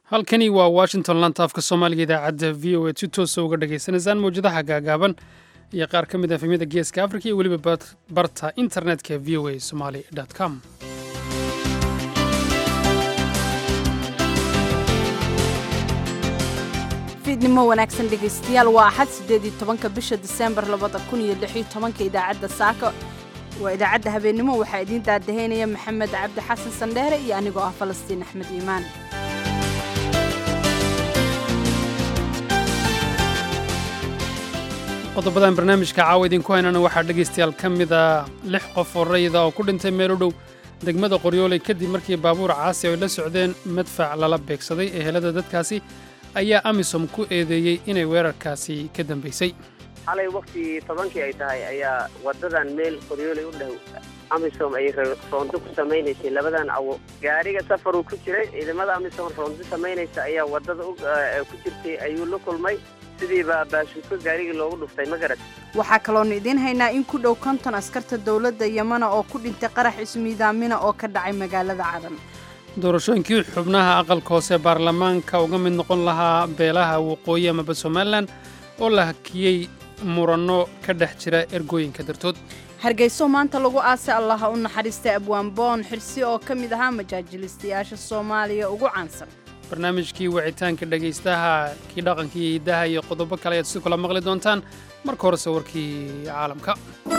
halkani waa washington lanta afka soomaaliga idaacadda v o a si toosa uga dhagaysanaysaan mawjadaha gaagaaban iyo qaar ka mid a efemyada geeska afrika iyo weliba barta internetka v o a somaali com fiidnimo wanaagsan dhegaystayaal waa axad siddeed iyo tobanka bisha diseembar labada kun iyo lix iyo tobanka idaacadda saaka waa idaacadda habeennimo waxaa idiin daadahaynaya maxamed cabdi xasan sandheere iyo anigoo ah falastiin axmed iimaan qodobadan barnaamijka caawa idinku haynana waxaa dhegaystayaal ka mida lix qof oo rayida oo ku dhintay meel u dhow degmada qoryooley kadib markii baabuur caasi ay la socdeen madfac lala beegsaday ehelada dadkaasi ayaa amisom ku eedeeyey inay weerarkaasi ka dambaysay xalay waktigii tobankii ay tahay ayaa wadadan meel qoryooley u dhow amisom ay roonto ku samaynaysay labadan awo gaariga safaruu ku jiray ciidamada amisom roonto samaynaysa ayaa wadada ku jirtay ayuu la kulmay sidiiba baashuuko gaarigii loogu dhuftay ma garat waxaa kaloonu idiin haynaa in ku dhow konton askarta dowladda yamana oo ku dhintay qarax ismiidaamina oo ka dhacay magaalada cadan doorashooyinkii xubnaha aqalka hoose baarlamaanka uga mid noqon lahaa beelaha waqooyi amaba somalilan oo la hakiyey muranno ka dhex jira ergooyinka dartood hargeyso maanta lagu aasay allaha u naxariistay abwaanboon xirsi oo ka mid ahaa majaajilistayaasha soomaaliya ugu caansan barnaamijkii wicitaanka dhegaystaha kii dhaqanka iyo hiddaha iyo qodobo kale ayaad si kula maqli doontaan marka horese warkii caalamka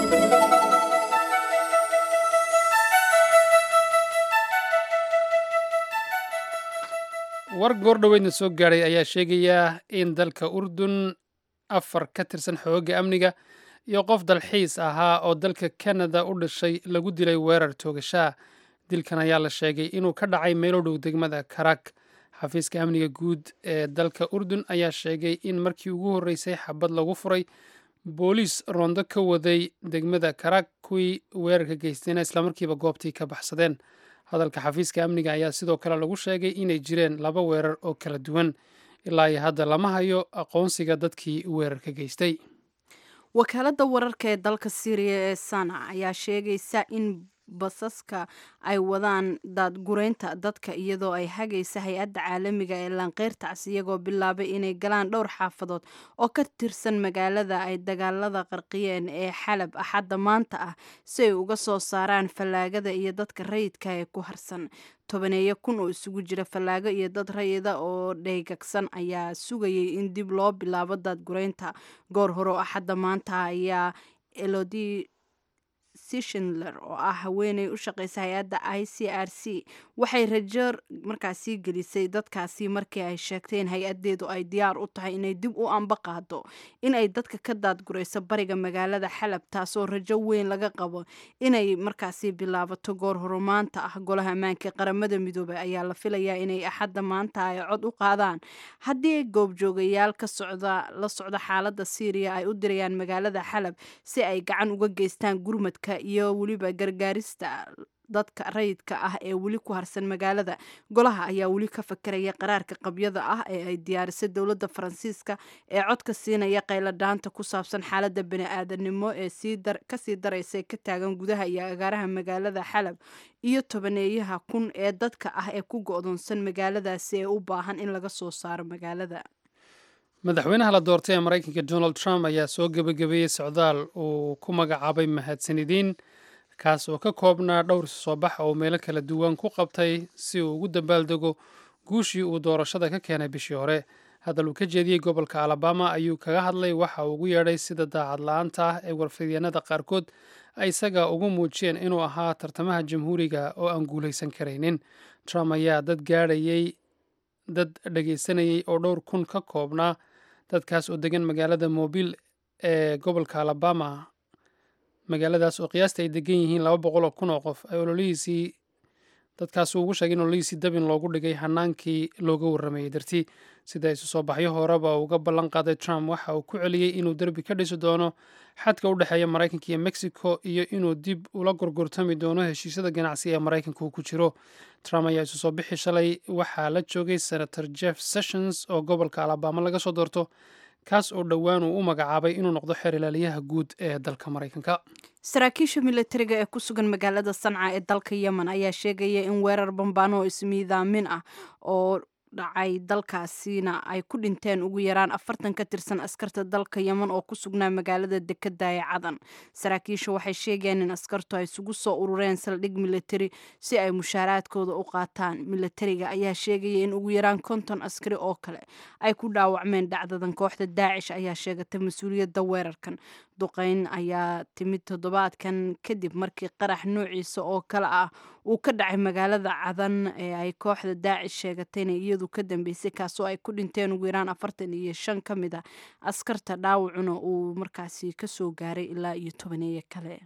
war goordhoweydna soo gaadhay ayaa sheegaya in dalka urdun afar ka tirsan xoogga amniga iyo qof dalxiis ahaa oo dalka kanada u dhashay lagu dilay weerar toogashaa dilkan ayaa la sheegay inuu ka dhacay meelo dhow degmada karak xafiiska amniga guud ee dalka urdun ayaa sheegay in markii ugu horreysay xabad lagu furay booliis roondo ka waday degmada karak kuwii weerarka geystayna islamarkiiba goobtii ka baxsadeen hadalka xafiiska amniga ayaa sidoo kale lagu sheegay inay jireen laba weerar oo kala duwan ilaa iyo hadda lama hayo aqoonsiga dadkii weerarka geystay wakaaladda wararka ee dalka syriya ee sana ayaa sheegaysa in basaska ay wadaan daadgureynta dadka iyadoo ay hagaysa hay-adda caalamiga ee laanqeyrtaas iyagoo bilaabay inay galaan dhowr xaafadood oo ka tirsan magaalada ay dagaalada qarqiyeen ee xalab axadda maanta ah si ay uga soo saaraan fallaagada iyo dadka rayidka ee ku harsan tobaneeyo kun oo isugu jira fallaago iyo dad rayida oo dheygagsan ayaa sugayay in dib loo bilaabo daadgureynta goor hore oo axadda maanta ayaa elodi sishinler oo ah haweeney u shaqeysa hay-adda i c r c waxay rajo markaasi gelisay dadkaasi markii ay sheegtay in hay-adeedu ay diyaar u tahay inay dib u amba qaado in ay dadka ka daadgurayso bariga magaalada xalab taasoo rajo weyn laga qabo inay markaasi bilaabato goor horumaanta ah golaha ammaanka qaramada midoobay ayaa la filayaa inay axadda maanta ay cod u qaadaan haddii goobjoogayaal ka socda la socda xaalada syriya ay u dirayaan magaalada xalab si ay gacan uga geystaan gurmadka iyo weliba gargaarista dadka rayidka ah ee weli ku harsan magaalada golaha ayaa weli ka fakeraya qaraarka qabyada ah ee ay diyaarisay dowladda faransiiska ee codka siinaya qayladhaanta ku saabsan xaaladda bani-aadanimo ee kasii daraysa ka taagan gudaha iyo agaaraha magaalada xalab iyo tobaneeyaha kun ee dadka ah ee ku go-doonsan magaaladaasi ee u baahan in laga soo saaro magaalada madaxweynaha la doortay ee maraykanka donald trump ayaa soo gebagabeeyey socdaal uu ku magacaabay mahadsanidiin kaas oo ka koobnaa dhowr soo bax oo meelo kala duwan ku qabtay si uu ugu dambaaldego guushii uu doorashada ka keenay bishii hore hadal uu ka jeediyey gobolka alabama ayuu kaga hadlay waxa uu ugu yeedhay sida daacad la-aanta ah ee warfidyanada qaarkood ay isaga ugu muujiyeen inuu ahaa tartamaha jamhuuriga oo aan guulaysan karaynin trump ayaa dad gaadhayey dad dhegaysanayey oo dhowr kun ka koobnaa dadkaas oo degan magaalada mobil ee gobolka alabama magaaladaas oo qiyaasta ay degan yihiin laba boqol oo kun oo qof ay ololihiisii dadkaasuu ugu sheegay in ololihiisii dabin loogu dhigay hanaankii looga warramayey dartii sida isu soo baxyo horeba uga ballan qaaday trump waxa uu ku celiyey inuu derbi ka dhisi doono xadka u dhexeeya maraykanka iyo mexico iyo inuu dib ula gorgortami doono heshiisyada ganacsi ee maraykanka uu ku jiro trump ayaa isu soo bixi shalay waxaa la joogay senator jeff sessions oo gobolka alabama laga soo doorto kaas oo dhowaan uu u magacaabay inuu noqdo xeer ilaaliyaha guud ee dalka maraykanka saraakiisha militariga ee ku sugan magaalada sanca ee dalka yemen ayaa sheegaya in weerar bambaano oo ismiidaamin ah oo dhacay dalkaasina ay ku dhinteen ugu yaraan afartan ka tirsan askarta dalka yeman oo ku sugnaa magaalada dekada ee cadan saraakiisha waxay sheegeen in askartu ay isugu soo urureen saldhig militari si ay mushaaraadkooda u qaataan militariga ayaa sheegaya in ugu yaraan konton askari oo kale ay ku dhaawacmeen dhacdadan kooxda daacish ayaa sheegatay mas-uuliyadda weerarkan duqeyn ayaa timid toddobaadkan kadib markii qarax noociisa oo kale ah uu ka dhacay magaalada cadan ee ay kooxda daacish sheegatayna iyadu ka dambeysay kaasoo ay ku dhinteen ugu yaraan afartan iyo shan ka mid a askarta dhaawacuna uu markaasi kasoo gaaray ilaa iyo tobaneeyo kale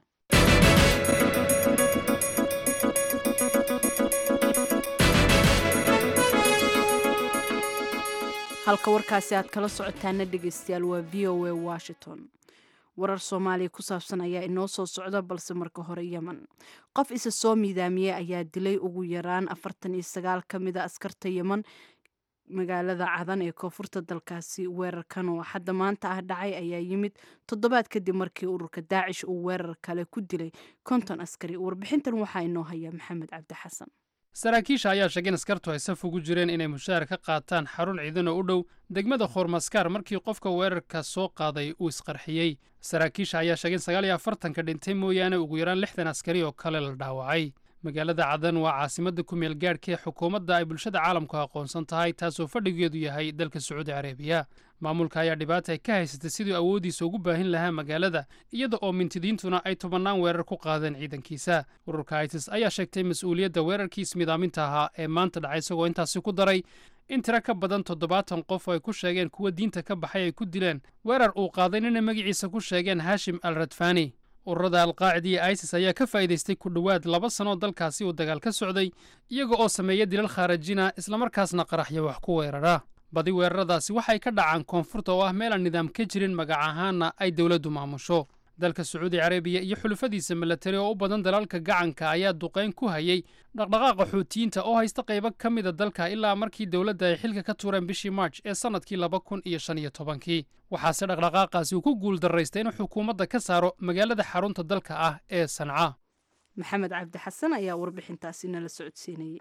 halka warkaasi aad kala socotaana dhegeystayaal waa v o a washington warar soomaaliya ku saabsan ayaa inoo soo socda balse marka hore yemen qof isa soo miidaamiyey ayaa dilay ugu yaraan afartan iyo sagaal ka mid a askarta yemen magaalada cadan ee koonfurta dalkaasi weerarkan oo hadda maanta ah dhacay ayaa yimid toddobaad kadib markii ururka daacish uu weerar kale ku dilay konton askari warbixintan waxaa inoo haya maxamed cabdi xasan saraakiisha ayaa sheegay in askartu ay saf ugu jireen inay mushaar ka qaataan xarun ciidan oo u dhow degmada khoormaskaar markii qofka weerarka soo qaaday uu isqarxiyey saraakiisha ayaa sheegay in sagaal iyo afartanka dhintay mooyaane ugu yaraan lixdan askari oo kale la dhaawacay magaalada cadan waa caasimadda ku meel gaadhka ee xukuumadda ay bulshada caalamku aqoonsan tahay taasoo fadhigeedu yahay dalka sacuudi carabiya maamulka ayaa dhibaata ay ka haysatay siduu awooddiisa ugu baahin lahaa magaalada iyada oo mintidiintuna ay tobannaan weerar ku qaadeen ciidankiisa ururka itis ayaa sheegtay mas-uuliyadda weerarkiis midaaminta ahaa ee maanta dhacay isagoo intaasi ku daray in tiro ka badan toddobaatan qof oo ay ku sheegeen kuwa diinta ka baxay ay ku dileen weerar uu qaaday nina magaciisa ku sheegeen haashim al radfani ururada alqaacida iyo isis ayaa ka faa'iidaystay ku dhowaad laba sanoo dalkaasi uu dagaal ka socday iyaga oo sameeya dilal khaarajina islamarkaasna qaraxya wax ku weerara badi weeraradaasi waxay ka dhacaan koonfurta oo ah meelaan nidaam ka jirin magac ahaanna ay dowladdu maamusho dalka sacuudi carabiya iyo xulufadiisa milatari oo u badan dalalka gacanka ayaa duqayn ku hayay dhaqdhaqaaqa xuutiyiinta oo haysta qaybo ka mida dalka ilaa markii dowladda ay xilka ka tuureen bishii marj ee sannadkii laba kun iyo shan iyo tobankii waxaase dhaqdhaqaaqaasi uu ku guuldarraystay inuu xukuumadda ka saaro magaalada xarunta dalka ah ee sanca maxamed cabdi xasan ayaa warbixintaasi nala socodsiinayay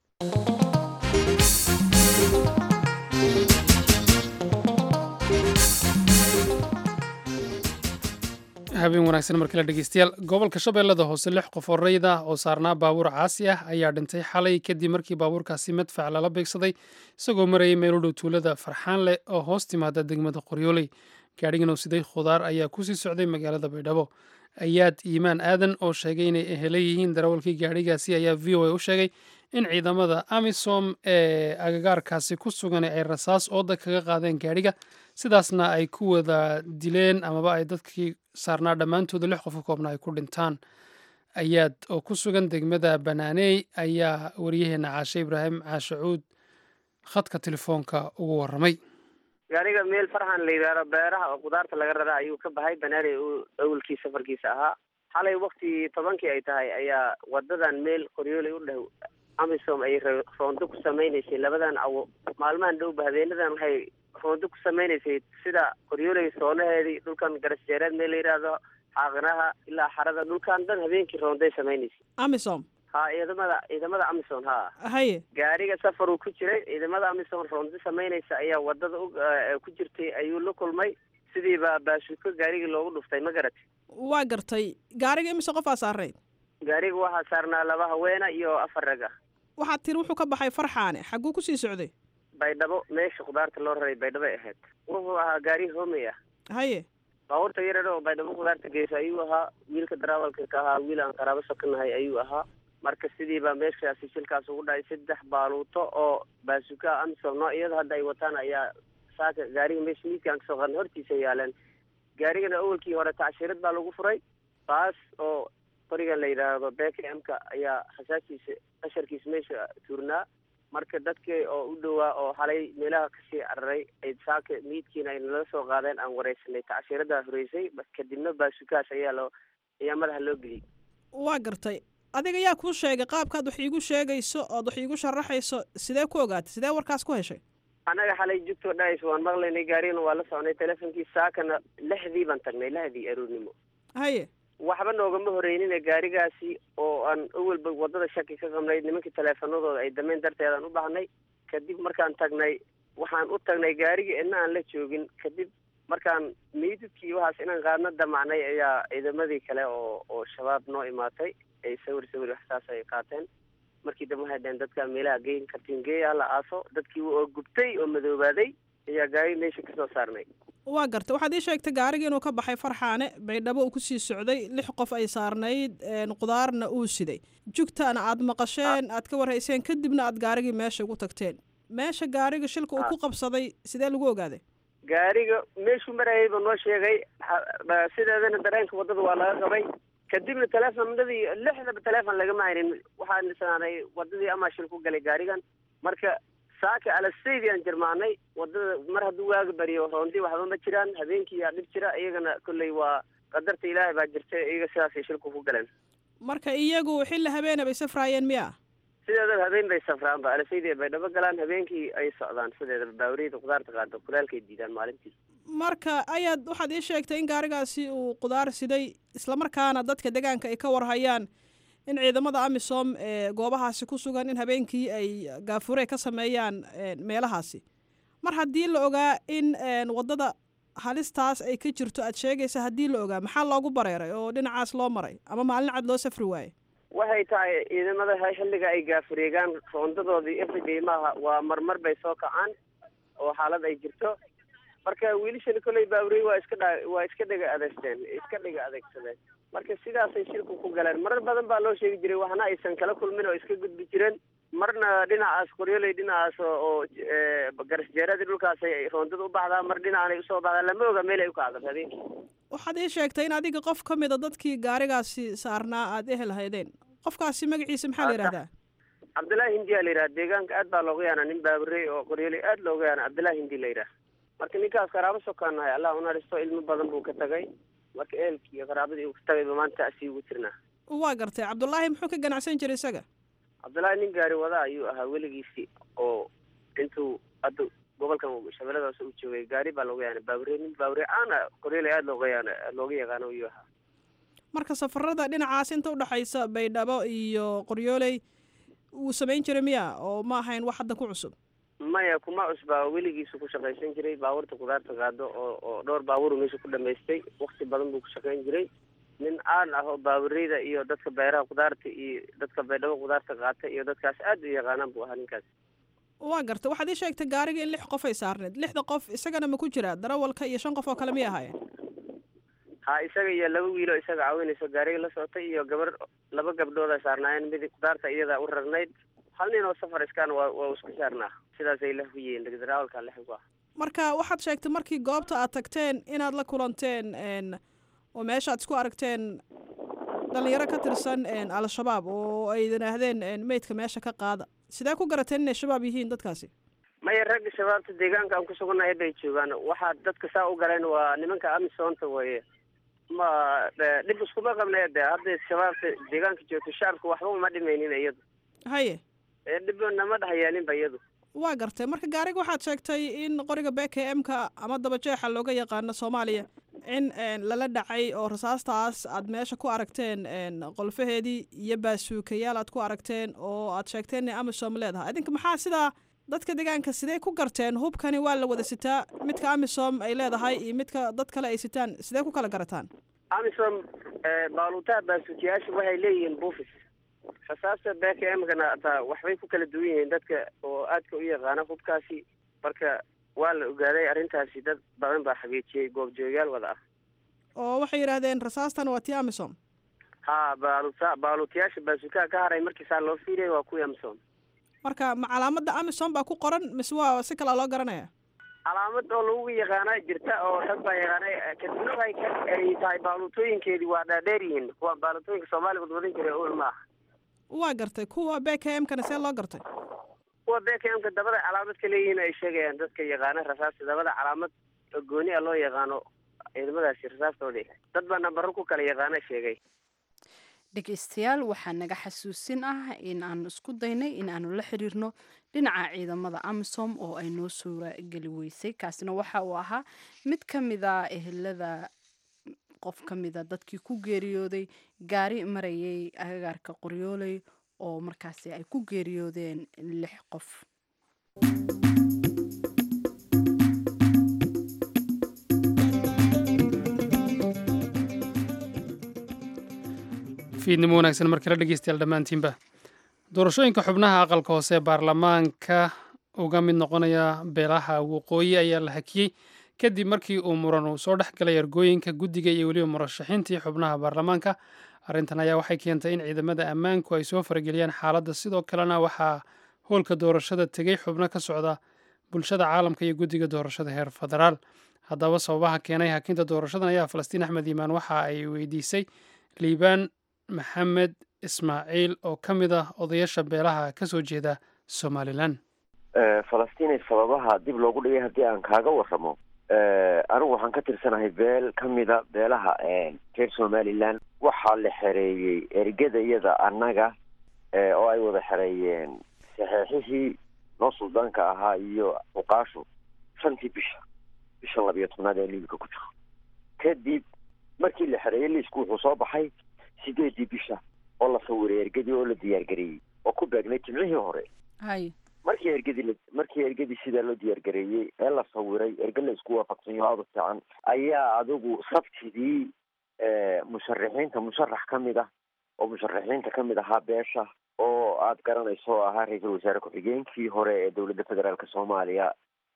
habeen wanaagsan markale dhegeystayaal gobolka shabeellada hoose lix qof oo rayid ah oo saarnaa baabuur caasi ah ayaa dhintay xalay kadib markii baabuurkaasi madfac lala beegsaday isagoo marayay meel u dhow tuulada farxaan leh oo hoos timaada degmada qoryooley gaadhigan oo siday khudaar ayaa kusii socday magaalada baydhabo ayaad iimaan aadan oo sheegay inay ehela yihiin darawalkii gaadhigaasi ayaa v o a u sheegay in ciidamada amisom ee agagaarkaasi ku sugan ay rasaas ooda kaga qaadeen gaadhiga sidaasna ay ku wada dileen amaba ay dadkii saarnaa dhammaantooda lix qof ka koobna ay ku dhintaan ayaad oo ku sugan degmada banaaney ayaa waryaheena caashe ibraahim caashacuud khadka telefoonka ugu warramay gaariga meel farxan la yidhaahdo beeraha oo khudaarta laga rara ayuu ka baxay banaaney uu awalkii safarkiisa ahaa xalay wakti tobankii ay tahay ayaa wadadan meel qoryooley u dhow amisom ay roondo ku samaynaysay labadan cawo maalmahan dhowba habeenadan waxay roondo ku samaynaysay sida qoryooley soonaheedii dhulkan garasjeereed meel la yidhaahdo xaaqinaha ilaa xarada dhulkan dhan habeenkii roonday samaynaysay amisom ha ciidamada ciidamada amison ha haye gaariga safar uu ku jiray ciidamada amison roondo samaynaysa ayaa wadada ku jirtay ayuu la kulmay sidiiba baashuko gaarigii loogu dhuftay ma garat waa gartay gaariga imise qofaa saarayd gaariga waxaa saarnaa laba haweena iyo afar rag ah waxaad tiri wuxuu ka baxay farxaane xagguu kusii socday baydhabo meesha khudaarta loo raray baydhabay ahayd wuxuu ahaa gaari hoomey ah haye baabuurta yarar oo baydhabo khudaarta geysa ayuu ahaa wiilka darawalka ka ahaa wiil aan qaraabo sokanahay ayuu ahaa marka sidiiba meeshaasi shilkaas ugu dhacay saddex baaluuto oo baasuka amisom noocyada hadda ay wataan ayaa saaka gaariga meesha miidkaan kasoo qaadna hortiisa yaaleen gaarigana awalkii hore tacshirad baa lagu furay baas oo qorigan la yidhaahdo beka mka ayaa khasaasiisa qasharkiisa meesha tuurnaa marka dadkii oo u dhowaa oo xalay meelaha kasii cararay ay saaka miidkiina ay nala soo qaadeen aan wareysanay tacshiradaa horeysay kadibna baasukaas ayaa loo ayaa madaxa loo geliyey waa gartay adiga yaa kuu sheegay qaabkaad wax iigu sheegayso ood wax iigu sharaxayso sidee ku ogaatay sidee warkaas ku heshay annaga xalay jugtoo dhahaysa waan maqlaynay gaarigana waa la soconay teleefonkii saakana lixdii baan tagnay lahdii aroornimo haye waxba noogama horeynina gaarigaasi oo aan awalba wadada shaki ka qabnay nimankii taleefanadooda ay dameen darteedaan u baahnay kadib markaan tagnay waxaan u tagnay gaarigii idna aan la joogin kadib markaan meydadkii waxaas inaan qaadna damacnay ayaa ciidamadii kale oo oo shabaab noo imaatay ay sawir sawir wax saas ay qaateen markii dambe waxay dhaheen dadkaa meelaha geyn kartiin geeya hala aaso dadkii oo gubtay oo madoobaaday ayaa gaari meesha kasoo saarnay waa gartay waxaad ii sheegtay gaarigii inuu ka baxay farxaane baydhabo uu kusii socday lix qof ay saarnayd qudaarna uu siday jugtaana aad maqasheen aad ka warhayseen kadibna aad gaarigii meesha ugu tagteen meesha gaariga shilka uu ku qabsaday sidee lagu ogaaday gaariga meeshuu marayayba noo sheegay sideedana dareenka waddada waa laga qabay kadibna teleefonadii lixdaba teleefon lagama haynin waxaan isnaanay waddadii amaa shil ku galay gaarigan marka saaka alasaydi aan jirmaanay waddada mar hadduu waaga bariyo roondi waxba ma jiraan habeenkii yaa dhib jira iyagana kolley waa qadarta ilaahay baa jirta iyaga sidaasay shilku ku galeen marka iyagu xilli habeena bay safraayeen miya sideedaba habeen bay safraanba alasaydi bay dhabo galaan habeenkii ay socdaan sideedaba baawriyada khudaarta qaado kulaalkay diidaan maalintii marka ayaad waxaad ii sheegtay in gaarigaasi uu qudaar siday islamarkaana dadka deegaanka ay ka warhayaan in ciidamada amisom ee goobahaasi ku sugan in habeenkii ay gaafure ka sameeyaan meelahaasi mar haddii la ogaa in waddada halistaas ay ka jirto aad sheegaysa haddii la ogaa maxaa loogu bareeray oo dhinacaas loo maray ama maalin cad loo safri waaye waxay tahay ciidamada xilliga ay gaafureegaan roondadoodii everyday maaha waa marmar bay soo kacaan oo xaalad ay jirto marka wiilashani kolley baawrey waa iska dha waa iska dhega adeegteen iska dhega adeegsadeen marka sidaasay shilku ku galeen marar badan baa loo sheegi jiray waxna aysan kala kulmin oo iska gudbi jireen marna dhinacaas qoryoley dhinacaas oo garasjeeradii dhulkaasay roondada u baxdaa mar dhinacanay usoo baxdaa lama oga meel ay u kacdo habeenkii waxaad ii sheegtay in adiga qof ka mida dadkii gaarigaasi saarnaa aada ehel haydeen qofkaasi magaciisa maxaa la yidhahdaa cabdullaahi hindi aa la yidhaha deegaanka aad baa looga yaana nin baabarey oo qoryoley aad looga yaana cabdullaahi hindi la yidhaha marka ninkaas qaraabo sokaanahay allah unaristo ilmo badan buu ka tagay marka ehelkii iyo qaraabadii uu ka tagayba maanta asii ugu jirnaa waa gartay cabdullaahi muxuu ka ganacsan jiray isaga cabdullaahi nin gaari wada ayuu ahaa weligiisii oo intuu hadda gobolkan shabeelladaas u joogay gaari baa looga yaana baawre nin baawre caana qoryoley aada looga yaana looga yaqaano ayuu ahaa marka safarada dhinacaas inta udhexaysa baydhabo iyo qoryooley wuu samayn jiray miya oo ma ahayn wax hadda ku cusub maya kuma cusbaa weligiisu ku shaqaysan jiray baabuurta kudaarta qaado oo oo dhowr baaburu meesha ku dhamaystay wakti badan buu ku shaqayn jiray nin caan ah oo baabureyda iyo dadka beeraha kudaarta iyo dadka baydhabo kudaarta qaata iyo dadkaas aad u yaqaanaan buu ahaa ninkaas waa garta waxaad ii sheegtay gaariga in lix qof ay saarneed lixda qof isagana ma ku jiraa darawalka iyo shan qof oo kale miyay ahaayeen ha isaga iyo laba wiilo isaga caawinayso gaariga la socotay iyo gabar laba gabdhood ay saarnaayeen mid kudaarta iyada u rarnayd hal nin oo safar iskaan waa waa isku saarnaa sidaasay la huyeen darawalka lexgu ah marka waxaad sheegtay markii goobta aad tagteen inaad la kulanteen oo meesha aad isku aragteen dhalinyaro ka tirsan al-shabaab oo ay yidhaahdeen meydka meesha ka qaada sidee ku garateen inay shabaab yihiin dadkaasi maya ragga shabaabta deegaanka aan ku sugannahay bay joogaan waxaa dadka saa u galeen waa nimanka amisoonta weye ma dhib iskuma qabnay de hadday shabaabta deegaanka joogto shacabka waxba uma dhimaynin iyadu haye dhib nama dhexyaalinba iyadu waa gartay marka gaariga waxaad sheegtay in qoriga b k m ka ama dabajeexa looga yaqaano soomaaliya in lala dhacay oo rasaastaas aad meesha ku aragteen qolfaheedii iyo baasuukayaal aad ku aragteen oo aad sheegteen inay amisom leedahay idinka maxaa sidaa dadka deegaanka sidee ku garteen hubkani waa la wada sitaa midka amisom ay leedahay iyo midka dad kale ay sitaan sidee ku kala garataan amisom baaluutaha baasuukayaasha waxay leeyihiin buufis rasaasta b k m kana ataa waxbay ku kala duwan yihiin dadka oo aadka u yaqaana hubkaasi marka waa la ogaaday arrintaasi dad badan baa xageejiyey goobjoogayaal wada ah oo waxay yidhaahdeen rasaastan waa tii amisom ha baaluta baaluutayaasha baasuukaha ka haray markiisaa loo fiiriyay waa kuwii amisom marka ma calaamada amisom baa ku qoran mise waa si kalaa loo garanaya calaamad oo lagu yaqaana jirta oo rag baa yaqaanay kadibna waxay ka ay tahay baaluutooyinkeedii waa dhaadheer yihiin kuwa baaluutooyinka soomaaliya wadwadan jiray ol ma aha waa gartay kuwa b k m kana see loo gartay kuwa b k m ka dabada calaamad ka leeyihiin ay sheegayaan dadka yaqaana rasaasta dabada calaamad oo gooni a loo yaqaano ciidamadaasi rasaastoodii dad baa nambaro ku kala yaqaana sheegay dhegeystayaal waxaa naga xasuusin ah in aanu isku daynay in aanu la xiriirno dhinaca ciidamada amisom oo ay noo suura geli weysay kaasina waxa uu ahaa mid ka mida ehelada qof ka mida dadkii ku geeriyooday gaari marayay agagaarka qoryooley oo markaasi ay ku geeriyoodeen lix qof fiidnimo wanaagsan mar kale dhegeystayaal dhammaantiinba doorashooyinka xubnaha aqalka hoose ee baarlamaanka uga mid noqonaya beelaha waqooyi ayaa la hakiyey kadib markii uu muran uu soo dhex galay ergooyinka guddiga iyo weliba murashaxiintii xubnaha baarlamaanka arrintan ayaa waxay keentay in ciidamada ammaanku ay soo farageliyaan xaaladda sidoo kalena waxaa hoolka doorashada tegey xubno ka socda bulshada caalamka iyo guddiga doorashada heer federaal haddaba sababaha keenay hakinta doorashadan ayaa falastiin axmed iimaan waxa ay weydiisay liibaan maxamed ismaaciil oo ka mid ah odayaasha beelaha ka soo jeeda somalilan falastiinay sababaha dib loogu dhigay haddii aan kaaga waramo anigu waxaan ka tirsanahay beel ka mida beelaha reer somalilan waxaa la xereeyey ergada iyada annaga oo ay wada xereeyeen saxeexihii noo suldaanka ahaa iyo fuqaashu shantii bisha bishan labiyo tobnaad ee liibika ku jiro kadib markii la xereeyey liisku wuxuu soo baxay sideedii bisha oo la sawiray ergadii oo la diyaargareeyey oo ku beegnay jimcihii hore hay markii ergadii markii ergadii sidaa loo diyaargareeyey ee la sawiray erge la isku waafaqsanyo aada u fiican ayaa adigu sabtidii musharaxiinta musharax ka mid ah oo musharaxiinta ka mid ahaa beesha oo aada garanayso oo ahaa ra-iisul wasaare ku-xigeenkii hore ee dowladda federaalk soomaaliya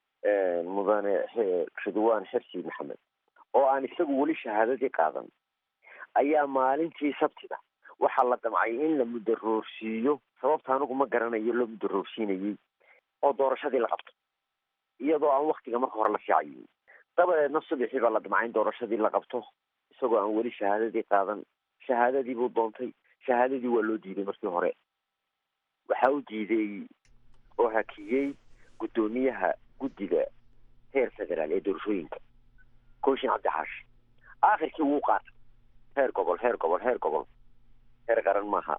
mudane ridwaan xirsi maxamed oo aan isagu weli shahaadadii qaadan ayaa maalintii sabtida waxaa la damcay in la mudaroorsiiyo sababta anigu ma garanayo loo mudaroorsiinayey oo doorashadii la qabto iyadoo aan waktiga marka hore la fiicayin dabadeedna subaxii baa la damcay in doorashadii la qabto isagoo aan weli shahaadadii qaadan shahaadadii buu doontay shahaadadii waa loo diiday markii hore waxaa u diiday oo hakiyey guddoomiyaha guddiga heer federaal ee doorashooyinka kooshin cabdixaashi aakhirkii wuu qaatay heer gobol heer gobol heer gobol heer qaran maaha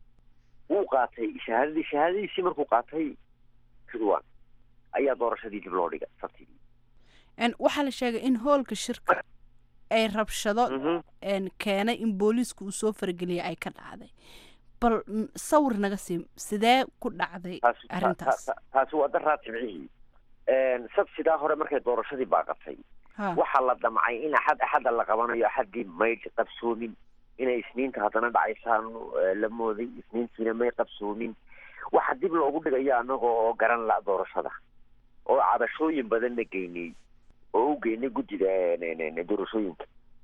wuu qaatay shahaadadii shahaadadiisii markuu qaatay ridwan ayaa doorashadii dib loo dhigay sabtidii waxaa la sheegay in hoolka shirka ay rabshado keenay in booliisku uu soo farageliyay ay ka dhacday bal sawir naga sii sidee ku dhacday arrintaas taasi waa daraa jimcihii sabsidaa hore markay doorashadii baaqatay waxaa la damcay in axad axadda la qabanayo axaddii maydh qabsoomin inay isniinta haddana dhacaysaan la mooday isniintiina may qabsoomin waxaa dib loogu dhigayo annaga oo garan la doorashada oo cabashooyin badan la geynay oo u geynay guddida doorashooyinka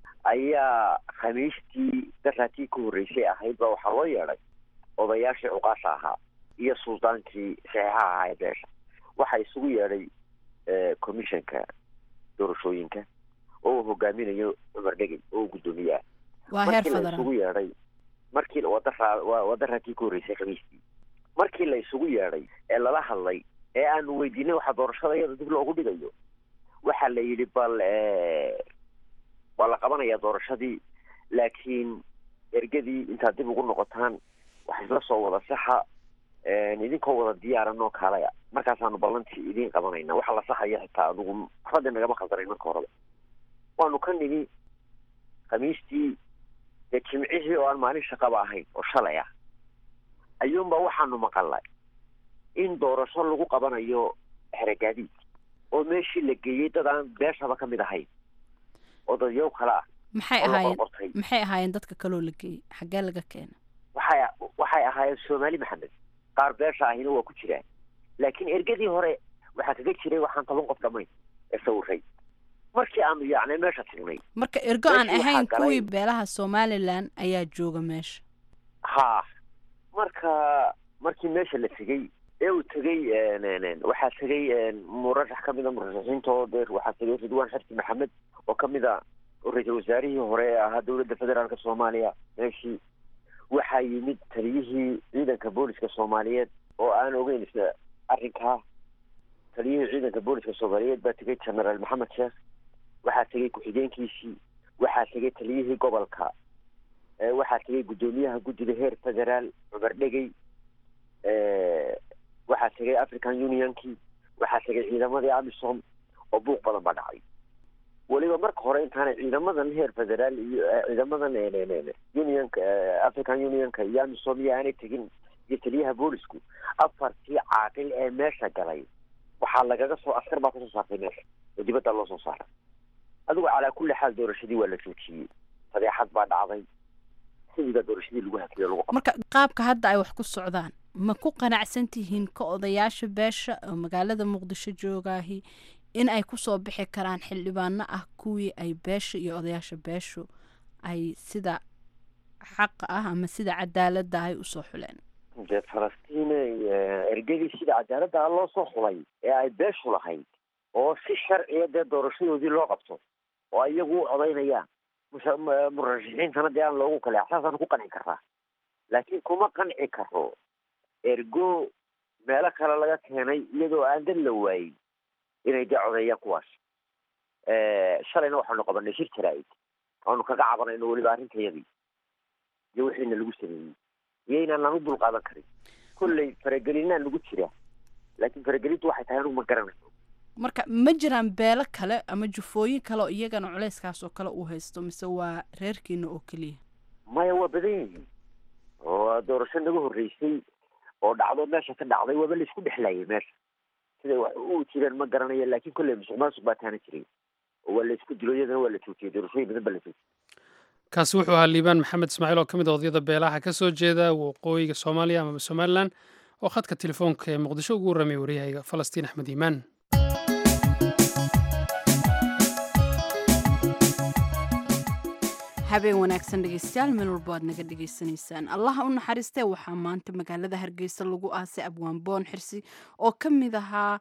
ayaa khamiistii daraatii ka horreysay ahayd baa waxaa loo yeedhay odayaashii cuqaasha ahaa iyo suldaankii saxiixa ahaa ee beesha waxaa isugu yeedhay commissionka doorashooyinka oo uu hogaaminayo cumar dhegey oo uu guddoomiye ah waa heer markii la federaal isugu yeedhay markii wadaraa waa daraatii ka horreysay khamiistii markii la isugu yeedhay ee lala hadlay ee aanu weydiinay waxaa doorashada iyada dib loogu dhigayo waxaa la yidhi bal waa la qabanayaa doorashadii laakiin ergadii intaad dib ugu noqotaan wax isla soo wada saxa idinkoo wada diyaaran oo kaalaya markaasaanu ballantii idiin qabanayna waxa la saxaya xitaa adugu waxbada nagama khaldanayn marka horeba waanu ka nimi khamiistii dee jimcihii oo aan maalin shaqaba ahayn oo shalay ah ayuunba waxaanu maqalnay in doorasho lagu qabanayo xeregaadiid oo meeshii la geeyey dad aan beeshaba ka mid ahayn oo dadyow kale ah maxay oo la ahaayeen qorqortay maxay ahaayeen dadka kaloo la geeyey xaggee laga keena waxay waxay ahaayeen soomaali maxamed qaar beesha ahina waa ku jiraan laakiin ergadii hore waxaa kaga jiray waxaan toban qof dhammayn ee sawiray markii aanu yaacnay meesha tagnay marka ergo aan Meeshii waxaa ahayn galay- kuwii beelaha somalilan ayaa jooga meesha ha marka markii meesha la tegey ee uu tegey waxaa tegey murashax ka mida murashaxiinta oo dee waxaa tegey ridwaan xirsi maxamed oo ka mid a oo ra-iisul wasaarihii hore ee ahaa dowladda federaalka soomaaliya meeshii waxaa yimid taliyihii ciidanka booliska soomaaliyeed oo aan ogeyn isna arrinkaa taliyihii ciidanka booliska soomaaliyeed baa tegey genaraal maxamed sheekh waxaa tegey ku-xigeenkiisii waxaa tegey taliyihii gobolka ee waxaa tegey guddoomiyaha guddida heer federaal cumar dhegey waxaa tegey african unionkii waxaa tegey ciidamadii amisom oo buuq badan baa dhacay weliba marka hore intaanay ciidamadan heer federaal iyo eh, ciidamadan unionka eh, african unionka iyo amisom iyo aanay tegin iyo taliyaha boolisku afartii caaqil ee meesha galay waxaa lagaga soo askar baa kasoo saartay meesha oo dibadda loo soo saaray adigu calaa kulli xaal doorashadii waa la joojiyey fadeexad baa dhacday sidiiba doorashadii lagu hakiyo lagu marka qaabka hadda ay wax ku socdaan ma ku qanacsan tihiin ka odayaasha beesha oo magaalada muqdisho joogaahi in ay kusoo bixi karaan xildhibaano ah kuwii ay beesha iyo odayaasha beeshu ay sida xaqa ah ama sida cadaaladda ay usoo xuleen dee falastiine ergadii sida cadaaladda loo soo xulay ee ay beeshu lahayd oo si sharciya dee doorashadoodii loo qabto oo iyagu u codaynayaan musha- m- murashaxiintana dee aan loogu kale saasaan ku qanci karaa laakiin kuma qanci karo ergo meelo kale laga keenay iyadoo aan dad la waayin inay dee codeeyaan kuwaas shalayna waxaanu qabanay shir jaraa'id waanu kaga cabanayno weliba arrintayadii iyo wixiina lagu sameeyey iyo inaanaan u dul qaadan karin kolley faragelinaa nagu jira laakiin faragelintu waxay tahay anugu ma garanayno marka ma jiraan beelo kale ama jufooyin kale oo iyagana culeyskaas oo kale uu haysto mise waa reerkiina oo keliya maya waa badan yihiin oo doorasho naga horreysay oo dhacdo meesha ka dhacday waaba laisku dhexlayay meesha siday wax u jireen ma garanayo laakiin kolley musuq maasuq baa taana jiray oo waa laisku dilo iyadana waa la joojiyey doorashooyin badan baa la joojiyey kaasi wuxuu ahaa liibaan maxamed ismaaciil oo ka mid a odayada beelaha ka soo jeeda waqooyiga soomaaliya amaba somalilan oo khadka telefoonka ee muqdisho ugu warramay waryahayga falastiin axmed iimaan habeen wanaagsan dhegeystayaal meel walbo aad naga dhegeysanaysaan allaha u naxariistee waxaa maanta magaalada hargeysa lagu aasay abwaan boon xirsi oo ka mid ahaa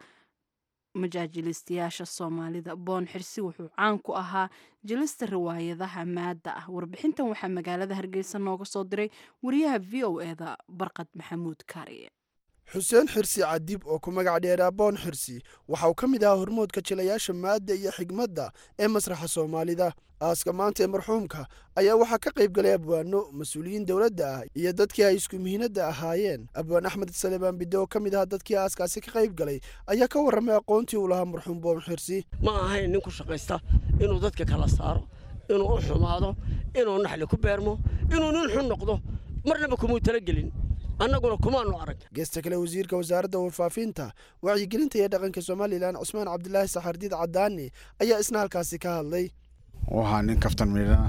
majaajilistayaasha soomaalida boon xirsi wuxuu caan ku ahaa jilista riwaayadaha maadda ah warbixintan waxaa magaalada hargeysa nooga soo diray wariyaha v o eda barqad maxamuud kaariye xuseen xirsi cadib oo ku magac dheeraa boon xirsi waxa uu ka mid ahaa hormoodka jilayaasha maadda iyo xigmadda ee masraxa soomaalida aaska maanta ee marxuumka ayaa waxaa ka qayb galay abwaano mas-uuliyiin dowladda ah iyo dadkii ay isku mihinadda ahaayeen abwaan axmed salebaan bidde oo ka mid ahaa dadkii aaskaasi ka qayb galay ayaa ka warramay aqoontii uu lahaa marxuum boon xirsi ma ahayn nin ku shaqaysta inuu dadka kala saaro inuu u xumaado inuu naxli ku beermo inuu nin xun noqdo marnaba kumuu talagelin annaguna kumaanu arag geesta kale wasiirka wasaaradda warfaafinta wacyigelinta iyo dhaqanka somalilan cusmaan cabdilaahi saxardiid cadaani ayaa isna halkaasi ka hadlay waxaa nin kaftan miidhana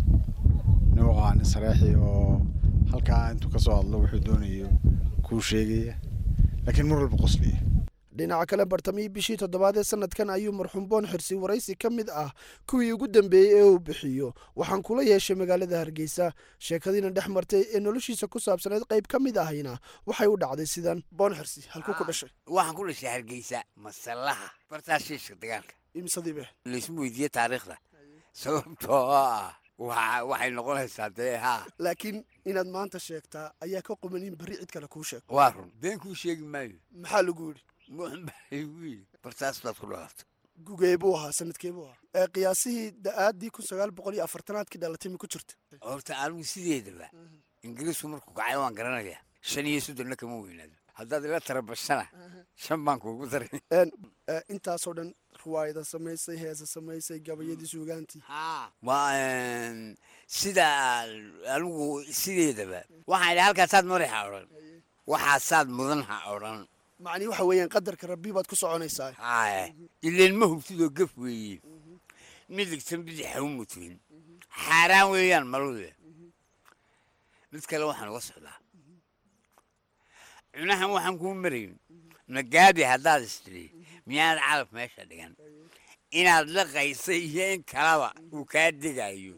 nin waxaa nin sareexi oo halkaa intuu ka soo hadlo wuxuu doonayo kuu sheegaya laakiin mar walba qosliya dhinaca kale bartamihii bishii toddobaad ee sanadkan ayuu marxuum boon xirsi waraysi ka mid ah kuwii ugu dambeeyey ee uu bixiyo waxaan kula yeeshay magaalada hargeysa sheekadiina dhex martay ee noloshiisa ku saabsaneyd qayb ka mid ahayna waxay u dhacday sidan boon xirsi halkuu ku dhashay waxaan ku dhashay hargeysa masallaha bartaa shiishka dagaalka imsadiibe laysma weydiiye taariikhda sababtoo ah waa waxay noqonaysaa dee haa laakiin inaad maanta sheegtaa ayaa ka quman in berri cid kale kuu sheego waa run been kuu sheegi maayo maxaa lagu yidhi muxun baa igu yidhi bartaas baad ku dhalatay gugee buu ahaa sanadkee buu ahaa ee qiyaasihii da-aaddii kun sagaal boqol iyo afartanaadkii dhalatay ma ku jirta horta anigu sideedaba ingiriisku markuu kacay waan garanayaa shan iyo soddonna kama weynaado haddaad ila tarabashana shan baan kuugu daray Een, ee, intaasoo dhan riwaayada samaysay heesa samaysay gabayadii suugaantii waa een, sida anigu sideedaba waxaan idhi halkaasaad mari ha odhan waxaasaad mudan ha odhan macnii waxa weeyaan qadarka rabbi baad ku soconaysaa haye ileen ma hubtidoo gaf weeye midigtan bidix ha u mutuin xaaraan weeyaan malude mid kale waxaan uga socdaa cunahan waxaan kuu marayn magaabi haddaad istiri miyaad calaf meesha dhigan inaad la qaysay iyo in kalaba uu kaa degayo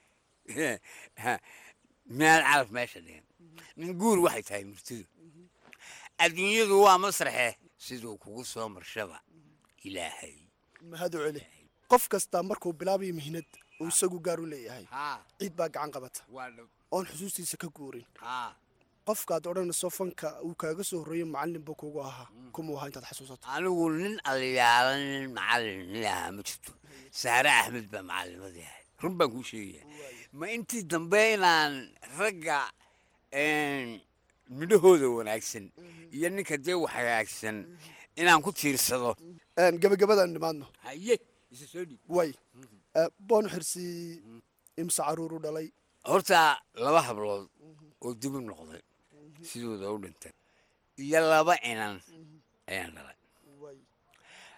miyaad calaf meesha dhigan nin guur waxay tahay murtidu adduunyadu waa masraxe siduu kugu soo marshaba ilaahay mahad u celi qof kastaa markuu bilaabayo mihnad uu isagu gaar u leeyahay ciid baa gacan qabata oon xusuustiisa ka guurin qofkaad odhanayso fanka uu kaaga soo horreeyo macallin buu kugu ahaa kumuu ahaa intaad xasuusato anigu nin aliyaala nin macallin nin ahaa ma jirto saare axmed baa macallimadii ahayd run baan kuu sheegaya ma intii dambe inaan ragga midhahooda wanaagsan iyo ninka dee wax hagaagsan inaan ku tiirsado gabagabadaan nimaadno haye isa soo dhiib way Eh, boon xirsi imse caruur u dhalay horta laba hablood oo dib u noqday sidooda u dhintay iyo laba inan ayaan dhalay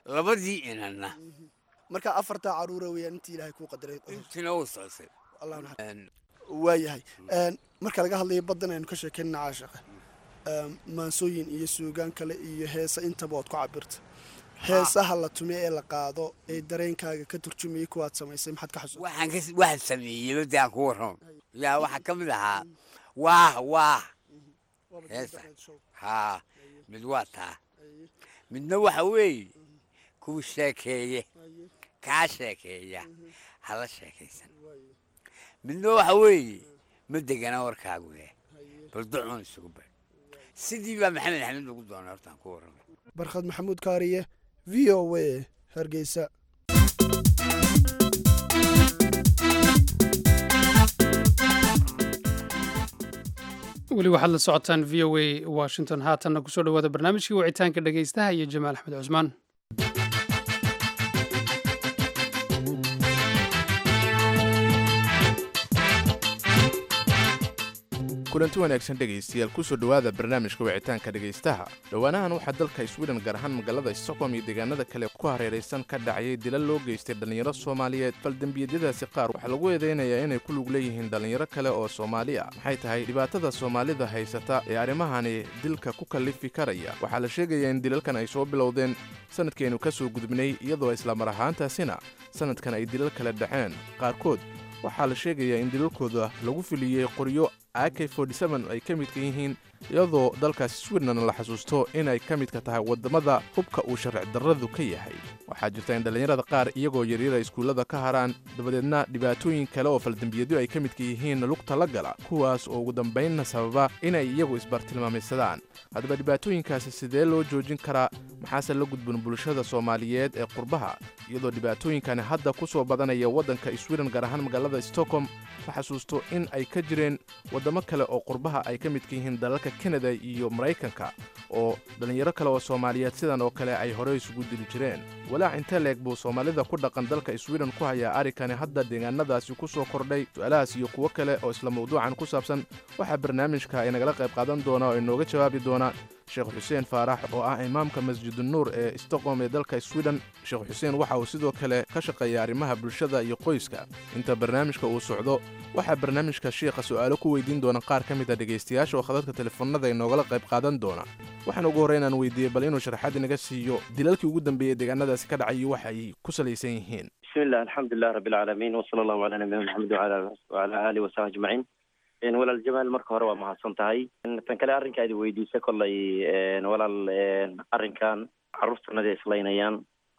labadii inanna marka afartaa caruura weeyaan intii ilaahay kuu qadaray intina uu socotay allah naxariis waayahay marka laga hadlayo baddan aynu ka sheekeynana caashaqa maansooyin iyo suugaan kale iyo heesa intaba ood ku cabirta heesaha la tume ee la qaado ee dareenkaaga ka turjumayay kuwaad samaysay maxaad ka xasuusta waxaan ka waxaan sameeyey badii aan ku warramo yaa waxaa ka mid ahaa waah waah heesa haa mid waa taa midna waxa weeye kuwa sheekeeye kaa sheekeeya hala sheekaysan midna waxa weeye ma degana warkaagu leh bal ducun isugu bar sidii baa maxamed axmed ugu doonay hortaan ku warramay barkhad maxamuud kaariye v o a hargeysa weli waxaad la socotaan v o a washington haatanna kusoo dhawaada barnaamijkii wicitaanka dhegaystaha iyo jamaal axmed cusmaan kulanti wanaagsan dhegaystayaal kusoo dhowaada barnaamijka wicitaanka dhegaystaha dhowaanahan waxaa dalka sweden gaar ahaan magaalada stockholm iyo deegaanada kale ku hareeraysan ka dhacayay dilal loo geystay dhallinyaro soomaaliyeed faldembiyadadaasi qaar waxaa lagu eedaynayaa inay ku lug leeyihiin dhallinyaro kale oo soomaali ah maxay tahay dhibaatada soomaalida haysata ee arrimahani dilka ku kallifi karaya waxaa la sheegayaa in dilalkan ay soo bilowdeen sanadkeennu ka soo gudubnay iyadoo islamar ahaantaasina sanadkan ay dilal kale dhaceen qaarkood waxaa la sheegayaa in dilalkooda lagu filiyey qoryo ak ay ka midka yihiin iyadoo dalkaasi sweden la xasuusto inay ka midka tahay waddamada hubka uu sharci darradu ka yahay waxaa jirta in dhallinyarada qaar iyagoo yaryara iskuullada ka haraan dabadeedna dhibaatooyin kale oo faldembiyadyo ay ka midka yihiin lugta la gala kuwaas oo ugu dambaynna sababa inay iyagu isbartilmaameysadaan haddaba dhibaatooyinkaasi sidee loo joojin karaa maxaase la gudbun bulshada soomaaliyeed ee qurbaha iyadoo dhibaatooyinkani hadda ku soo badanaya waddanka sweden gaar ahaan magaalada stockholm la xasuusto in ay ka jireen waddamo kale oo qurbaha ay ka midka yihiin dalalka kanada iyo maraykanka oo dhallinyaro kale oo soomaaliyeed sidan oo kale ay horey isugu dili jireen walaac intee leeg buu soomaalida ku dhaqan dalka sweden ku hayaa arrinkani hadda deegaanadaasi ku soo kordhay su-aalahaas iyo kuwo kale oo isla mawduucan ku saabsan waxaa barnaamijka inagala qayb qaadan doona oo inooga jawaabi doona sheekh xuseen faarax oo ah imaamka masjidunuur ee stockholm ee dalka sweden sheekh xuseen waxa uu sidoo kale ka shaqeeya arrimaha bulshada iyo qoyska inta barnaamijka uu socdo waxaa barnaamijka shiikha su'aalo ku weydiin doona qaar ka mid a dhegaystayaasha oo khadadka telefoonada inoogala qayb qaadan doona waxaan ugu horreyn aan weydiiyey bal inuu sharaxaad inaga siiyo dilalkii ugu dambeeyey deegaanadaasi ka dhacay iyo waxa ay ku salaysan yihiin bismillah alxamdulilah rabbi alcaalamiin wasala allahu calaa nabiyina maxamed wacala aalihi wasaxbi ajmaciin walaal jamaal marka hore waa mahadsan tahay tan kale arrinka adi weydiisa kollay walaal arrinkan carruurtanada islaynayaan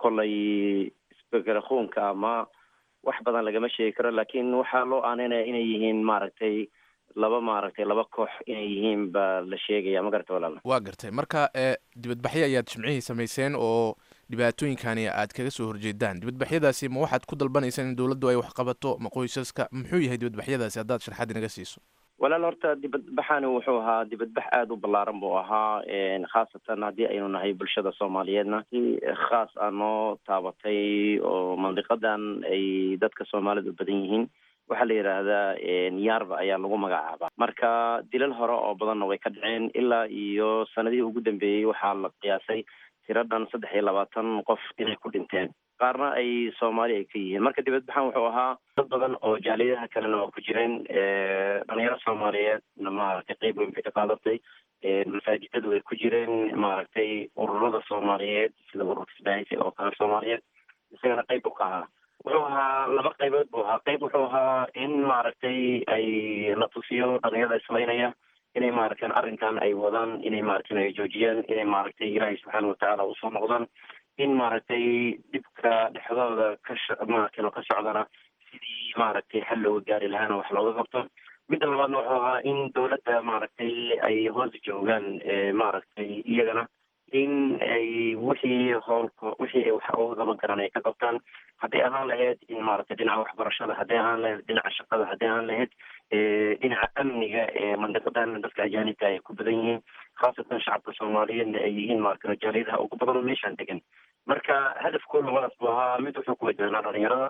kollay isbekarakuunka ama wax badan lagama sheegi karo laakiin waxaa loo aaneynaya inay yihiin maaragtay laba maaragtay laba koox inay yihiin baa la sheegaya ma garata walaal waa gartay marka ee dibadbaxyo ayaad jimcihii samayseen oo dhibaatooyinkani aad kaga soo horjeedaan dibadbaxyadaasi ma waxaad ku dalbanaysaan in dowladdu ay wax qabato ma qoysaska muxuu yahay dibadbaxyadaasi haddaad sharxaad inaga siiso walaal horta dibadbaxani wuxuu ahaa dibadbax aada u ballaaran buu ahaa khaasatan haddii aynu nahay bulshada soomaaliyeedna si khaas ah noo taabatay oo mandiqadan ay dadka soomaalida u badan yihiin waxaa la yidhaahdaa yaarba ayaa lagu magacaabaa marka dilal hore oo badanna way ka dhaceen ilaa iyo sanadihii ugu dambeeyey waxaa la qiyaasay tiradhan saddex iyo labaatan qof inay ku dhinteen qaarna ay soomaali ay ka yihiin marka dibadbaxan wuxuu ahaa dad badan oo jaaliyadaha kalena waa ku jireen dhalinyaro soomaaliyeedna maaragtay qeyb weyn bay ka qaadatay masaajidadu way ku jireen maaragtay ururada soomaaliyeed sida ururka isbaahisi oo kale soomaaliyeed isagana qeyb buu ka ahaa wuxuu ahaa laba qaybood buu ahaa qeyb wuxuu ahaa in maaragtay ay la tusiyo dhalinyarada islaynaya inay maaragtan arrinkan ay wadaan inay maaragtan ay joojiyaan inay maaragtay ilaahay subxaana watacaala usoo noqdaan in maaragtay dhibka dhexdooda ka maaragtan ka socdana sidii maaragtay xal looga gaari lahaana wax looga qabto midda labaadna wuxuu ahaa in dowladda maaragtay ay hoos joogaan maaragtay iyagana in ay wixii howlka wixii ay wax uga qaban karaan ay ka qabtaan hadday ahaan lahayd in maaragtay dhinaca waxbarashada hadday ahaan lahayd dhinaca shaqada hadday ahaan lahayd dhinaca amniga ee mandiqadan dadka ajaanibka ay ku badan yihiin khaasatan shacabka soomaaliyeedna ay yihiin maaragtay jaaliyadaha ugu badan oo meeshaan degan marka hadafkooda labadaas buu ahaa mid wuxuu ku wajahnaa dhalinyarada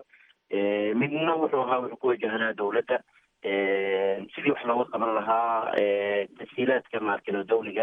midna wuxuu ahaa wuxuu ku wajahnaa dowladda sidii wax looga qaban lahaa tashiilaadka maaragtay dawliga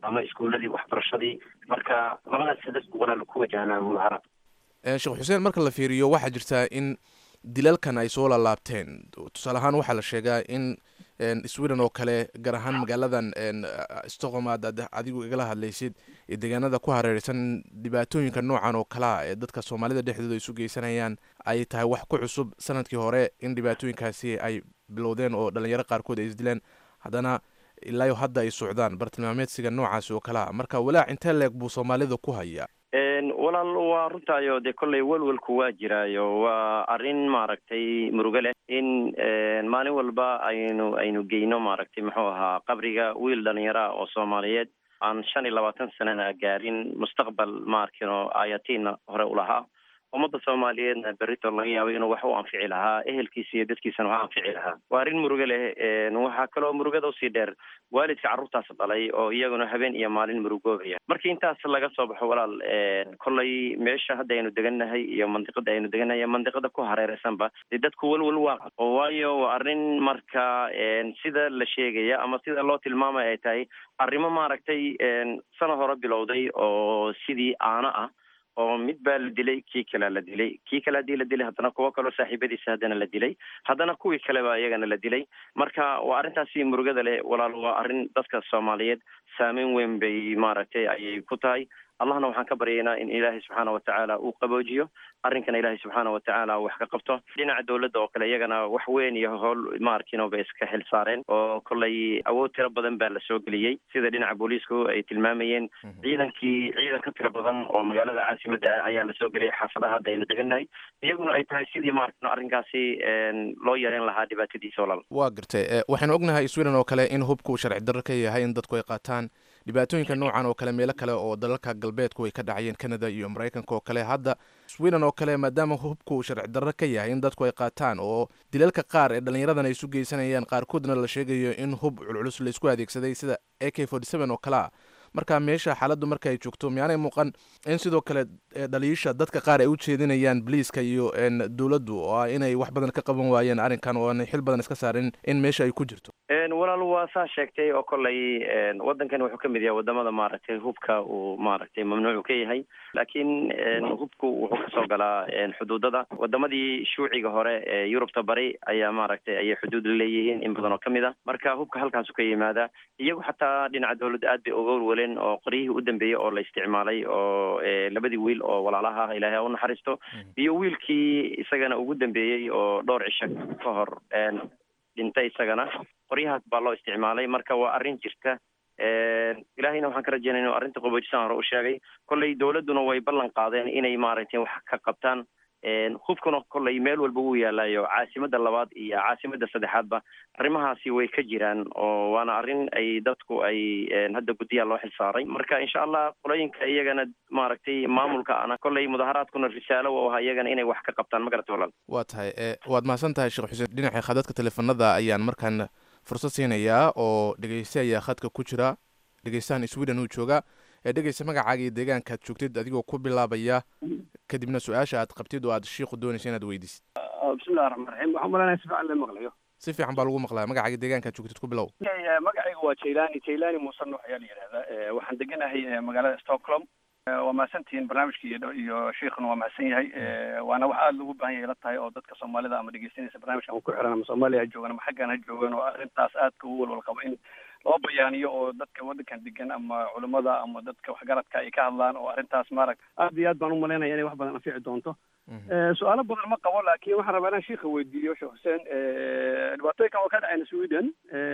ama iskuuladii waxbarashadii marka labadaas saddex walaal ku wajahnaa mudaharaad sheekh xuseen marka la fiiriyo waxaa jirtaa in dilalkan ay soo laalaabteen tusaale ahaan waxaa la sheegaa in sweden oo kale gaar ahaan magaaladan stockholm aad adigu igala hadlaysid ee deegaanada ku hareereysan dhibaatooyinka noocan oo kalea ee dadka soomaalida dhexdooda isu geysanayaan ay tahay wax ku cusub sanadkii hore in dhibaatooyinkaasi ay bilowdeen oo dhalinyaro qaarkood ay isdileen haddana ilaayo hadda ay socdaan bartilmaameedsiga noocaasi oo kalea marka walaac intee leeg buu soomaalida ku hayaa walaal waa runtaayo dee kolley welwelku waa jiraayo waa arrin maaragtay murugo leh in maalin walba aynu aynu geyno maaragtay muxuu ahaa qabriga wiil dhalinyara oo soomaaliyeed aan shan iyo labaatan sanana gaarin mustaqbal maarkino ayatiina hore ulahaa ummadda soomaaliyeedna berrito laga yaabay inuu wax u anfici lahaa ehelkiisa iyo dadkiisana wax anfici lahaa waa arrin murugo leh waxaa kaloo murugada usii dheer waalidka carruurtaas dhalay oo iyaguna habeen iyo maalin murugoobaya markii intaas laga soo baxo walaal kolley meesha hadda aynu degannahay iyo mandiqada aynu degannahay iyo mandiqada ku hareereysanba dee dadku welwel waa oo waayo waa arrin marka sida la sheegaya ama sida loo tilmaamaya ay tahay arrimo maaragtay sana hore bilowday oo sidii aano ah oo mid baa la dilay kii kalea la dilay kii kale haddii la dilay haddana kuwo kaloo saaxiibadiisa haddana la dilay haddana kuwii kaleba iyagana la dilay marka waa arrintaasi murugada leh walaal waa arrin dadka soomaaliyeed saameyn weyn bay maaragtay ayay ku tahay allahna waxaan ka baryaynaa in ilaahay subxaana watacaala uu qaboojiyo arrinkana ilaahay subxaana watacaala wax ka qabto dhinaca dowladda oo kale iyagana wax weyn iyo howl maarkino bay iska xil saareen oo kolley awood tiro badan baa la soo geliyey sida dhinaca booliisku ay tilmaamayeen ciidankii ciidan ka tiro badan oo magaalada caasimadda ah ayaa lasoo geliyay xaafadaha hadda aynu degannahay iyaguna ay tahay sidii maarkino arrinkaasi loo yareyn lahaa dhibaatadiisa walaal waa gartay waxaynu ognahay sweden oo kale in hubku sharci darro ka yahay in dadku ay qaataan dhibaatooyinka noocan oo kale meelo kale oo dalalka galbeedku ay ka dhacayeen canada iyo maraykanka oo kale hadda sweden oo kale maadaama hubku sharci darro ka yahay in dadku ay qaataan oo dilalka qaar ee dhallinyaradan ay isu geysanayaan qaarkoodna la sheegayo in hub culculus laisku adeegsaday sida a k forty seven oo kale a marka meesha xaaladdu marka ay joogto miyaanay muuqan in sidoo kale dhaliisha dadka qaar ay u jeedinayaan boliiska iyo dowladdu oo ah inay wax badan ka qaban waayeen arrinkan oo aanay xil badan iska saarin in meesha ay ku jirto walaal waa saa sheegtay oo kolley waddankan wuxuu ka mid yahay wadamada maaragtay hubka uu maaragtay mamnuucu ka yahay laakiin hubku wuxuu kasoo galaa xuduudada wadamadii shuuciga hore ee yurubta bari ayaa maaragtay ayay xuduud la leeyihiin in badan oo kamid a marka hubka halkaasu ka yimaada iyagu xataa dhinaca dowladda aad bay uga welweleen oo qoryihii u dambeeyey oo la isticmaalay oo labadii wiil oo walaalaha ah ilaahay ha u naxariisto iyo wiilkii isagana ugu dambeeyey oo dhowr cisho ka hor dhintay isagana qoryahaas baa loo isticmaalay marka waa arrin jirta ilaahayna waxaan ka rajeynaya inu arrinta qaboojisaan hore u sheegay kolley dowladduna way ballan qaadeen inay maaragtay wax ka qabtaan hubkuna kolley meel walba wuu yaalayo caasimadda labaad iyo caasimadda saddexaadba arrimahaasi way ka jiraan oo waana arrin ay dadku ay hadda guddiyaa loo xilsaaray marka insha allah qolooyinka iyagana maaragtay maamulka ana kolley mudaharaadkuna risaalo u ahaa iyagana inay wax ka qabtaan ma garata walaal waa tahay waad mahadsan tahay sheekh xuseen dhinaca khadadka teleefanada ayaan markaan fursad siinayaa oo dhegeyste ayaa khadka ku jira dhegeystahan sweden uu jooga ee dhegeysta magacaaga iyo deegaankaad joogtid adigoo ku bilaabaya kadibna su-aasha aad qabtid oo aad shiiku doonaysa inaad weydiisid bismillahi raxmaan raxiim waxaan malanaya si fiican la maqlayo si fiican baa lagu maqlaya magacaaga deegaankaad joogtid ku bilow magacayga waa jailani jailani muuse nuux ayaa la yidhahdaa waxaan deganahay magaalada stockholm waa mahadsantihiin barnaamijka iyo iyo shiikhuna waa mahadsan yahay waana wax aada loogu baahan yahay la tahay oo dadka soomaalida ama dhegeysanaysa barnaamijkan ku xiran ama soomaaliya ha joogan ama xaggan ha joogan oo arrintaas aadka ugu walwal qabo in loo bayaaniyo oo dadka waddankan degan ama culimada ama dadka waxgaradka ay ka hadlaan oo arrintaas maarag aad iyo aad baan umalaynaya inay wax badan anfici doonto su-aalo badan ma qabo laakiin waxaan rabaa inaan shiika weydiiyo sheekh xuseen dhibaatooyinkan waa ka dhacayna sweden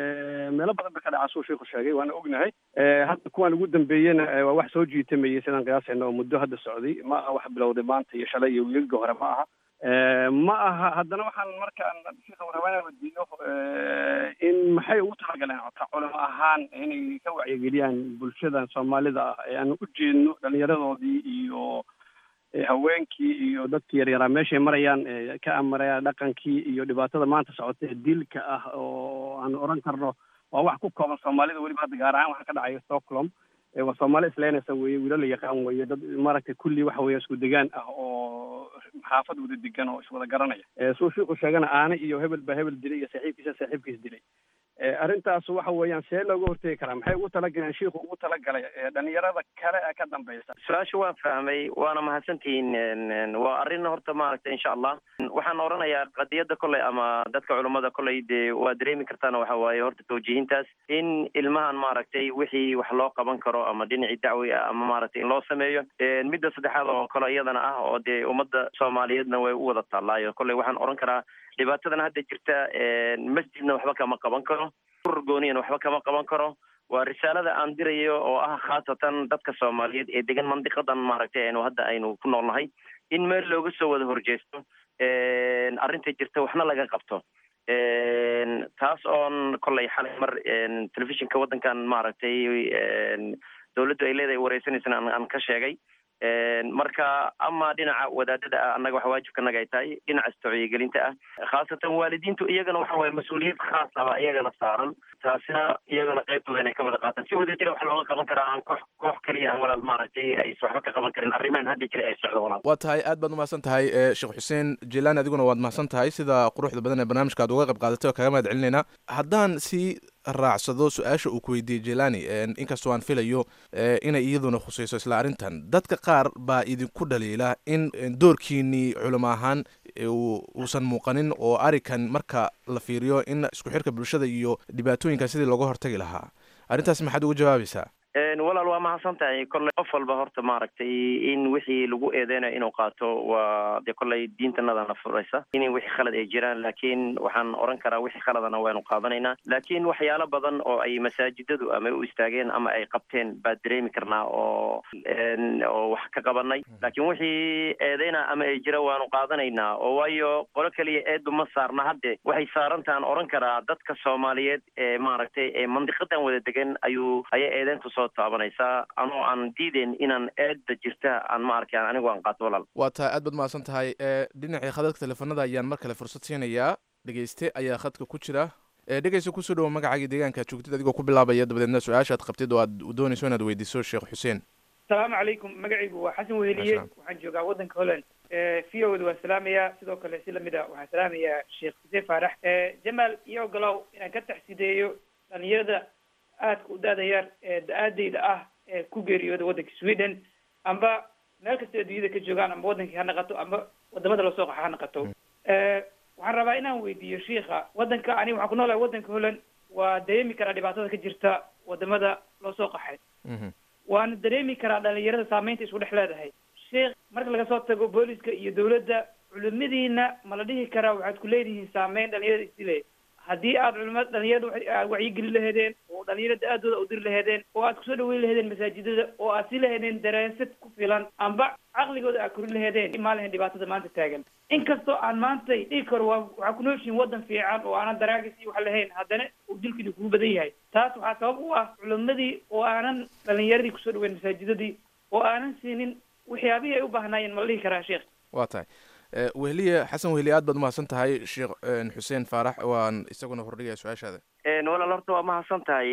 meelo badan bay ka dhacaa suu shiiku sheegay waana ognahay hadda kuwaan ugu dambeeyena waa wax soo jiitamayay sidaan qiyaasayna oo muddo hadda socday ma aha wax bilowday maanta iyo shalay iyo wiilga hore ma aha ma aha haddana waxaan markaan shiika rabaa inaan weydiiyo in maxay ugu talagaleen ota culimo ahaan inay ka wacyigeliyaan bulshadan soomaalida ah ee aan u jeedno dhallinyaradoodii iyo haweenkii iyo dadkii yaryaraa meeshay marayaan ka amaraya dhaqankii iyo dhibaatada maanta socota ee dilka ah oo aan oran karno waa wax ku kooban soomaalida weliba hadda gaar ahaan waxaa ka dhacaya stockholm waa soomaali isleenaysa weye wiilo la yaqaan weye dad maaragtay kulli waxa weeye isku degaan ah oo xaafad wada degan oo iswada garanaya suu shiiku sheegana aana iyo hebel baa hebel dilay iyo saaxiibkiisa saaxiibkiis dilay arrintaas waxa weeyaan see looga hortegi karaa maxay ugu talagaleen shiiku ugu talagalay dhalinyarada kale ee ka dambaysa su-aasha waan fahmay waana mahadsantihiin waa arrin horta maaragtay insha allah waxaan oranayaa qadiyadda kolley ama dadka culummada kolley dee waa dareemi kartaana waxa waaye horta tawjiihintaas in ilmahan maaragtay wixii wax loo qaban karo ama dhinacii dacwi ah ama maaragtay in loo sameeyo midda saddexaad oo kale iyadana ah oo dee ummadda soomaaliyeedna way u wada taallaayo kolley waxaan oran karaa dhibaatadan hadda jirta masjidna waxba kama qaban karo urur gooniyana waxba kama qaban karo waa risaalada aan dirayo oo ah khaasatan dadka soomaaliyeed ee degan mandiqadan maaragtay aynu hadda aynu ku noolnahay in meel looga soo wada horjeesto arrinta jirta waxna laga qabto taas oon kolley xalay mar telefishinka waddankan maaragtay dawladdu ay leedahay wareysanaysana aan ka sheegay marka ama dhinaca wadaadada ah annaga waxa waajibkanaga ay tahay dhinaca istocyigelinta ah khaasatan waalidiintu iyagana waxa waye mas-uuliyad khaas aba iyagana saaran taasina iyagana qaybtooda inay ka wada qaataan si wada jira waxa looga qaban karaa aan koox koox keliya aan walaal maaragtay ays waxba ka qaban karin arrimahan hadda jira ay socdo walaal waa tahay aad baad umahadsan tahay sheekh xuseen jilaan adiguna waad mahadsan tahay sida quruxda badan ee barnaamijka aad uga qayb qaadatay oo kaga mahad celinayna haddaan si raacsado su-aasha uu ku weydiiyey jelani inkastoo aan filayo inay iyaduna khusayso isla arrintan dadka qaar baa idinku dhaliila in doorkiinii culimo ahaan uusan muuqanin oo arikan marka la fiiriyo in isku xirka bulshada iyo dhibaatooyinka sidii looga hortagi lahaa arrintaas maxaad uga jawaabaysaa walaal waa mahadsan tahay kolley qof walba horta maaragtay in wixii lagu eedeynayo inuu qaato waa dee kolley diintanadana furaysa in wixii khalad ay jiraan laakiin waxaan oran karaa wixii khaladana waynu qaadanaynaa laakiin waxyaalo badan oo ay masaajidadu ama u istaageen ama ay qabteen baa dareemi karnaa oo oo wax ka qabanay laakiin wixii eedeyna ama ay jira waanu qaadanaynaa oo waayo qolo keliya eedu ma saarna hadde waxay saarantahan oran karaa dadka soomaaliyeed ee maaragtay ee mandiqadan wada degan ayuu ayay eedeyntu soo taabanaysaa anoo aan diideen inaan eedda jirta aan ma arkaan anigu aan qaato walaal waa tahay aad baad mahadsan tahay dhinacii khadadka teleefanada ayaan mar kale fursad siinayaa dhegeyste ayaa khadka ku jira dhegeysta kusoo dhawo magacaaga deegaanka aad joogtid adigoo ku bilaabaya dabadeedna su-aasha ad qabtid oo aad doonayso inaad weydiiso sheekh xuseen asalaamu calaykum magacaygu waa xasan weheliye waxaan joogaa waddanka holland v o da waan salaamayaa sidoo kale si lamid a waxaan salaamayaa sheekh xuseen faarax jamaal iyo ogolow inaan ka taxsideeyo dhalinyarada aadka u da-da yar ee da-aadeyda ah ee ku geeriyooda waddanka sweden amba meel kasta adduunyada ka joogaan amba waddankii ha naqato amba wadamada lasoo qaxa ha naqato waxaan rabaa inaan weydiiyo shiika waddanka aniga waxaan ku noolahay waddanka holland waa dareemi karaa dhibaatada ka jirta wadamada loo soo qaxay waana dareemi karaa dhalinyarada saameynta isku dhex leedahay sheikh marka laga soo tago booliska iyo dawladda culimadiina ma la dhihi karaa waxaad ku leedihiin saameyn dhalinyarada isdile haddii aad culimada dhalinyarada wacyigeli laheedeen oo dhalinyarada aadooda u diri laheedeen oo aad kusoo dhaweyn laheedeen masaajidada oo aad si laheedeen daraasad ku filan amba caqligooda aad korin laheedeen imaan lahayn dhibaatada maanta taagan inkastoo aan maantay dhigi karo waa waxaa ku nooshihin waddan fiican oo aanan daraagis iyo wax lahayn haddana uu dilkiina kugu badan yahay taas waxaa sabab u ah culimadii oo aanan dhalinyaradii kusoo dhaweyn masaajidadii oo aanan siinin waxyaabihii ay u baahnaayeen ma la dhihi karaa sheekh waa tahay wehliye xasan wehliye aad baad umahadsan tahay sheekh xuseen faarax waan isaguna hordhigaya su-aashaada walaal horta waa mahadsan tahay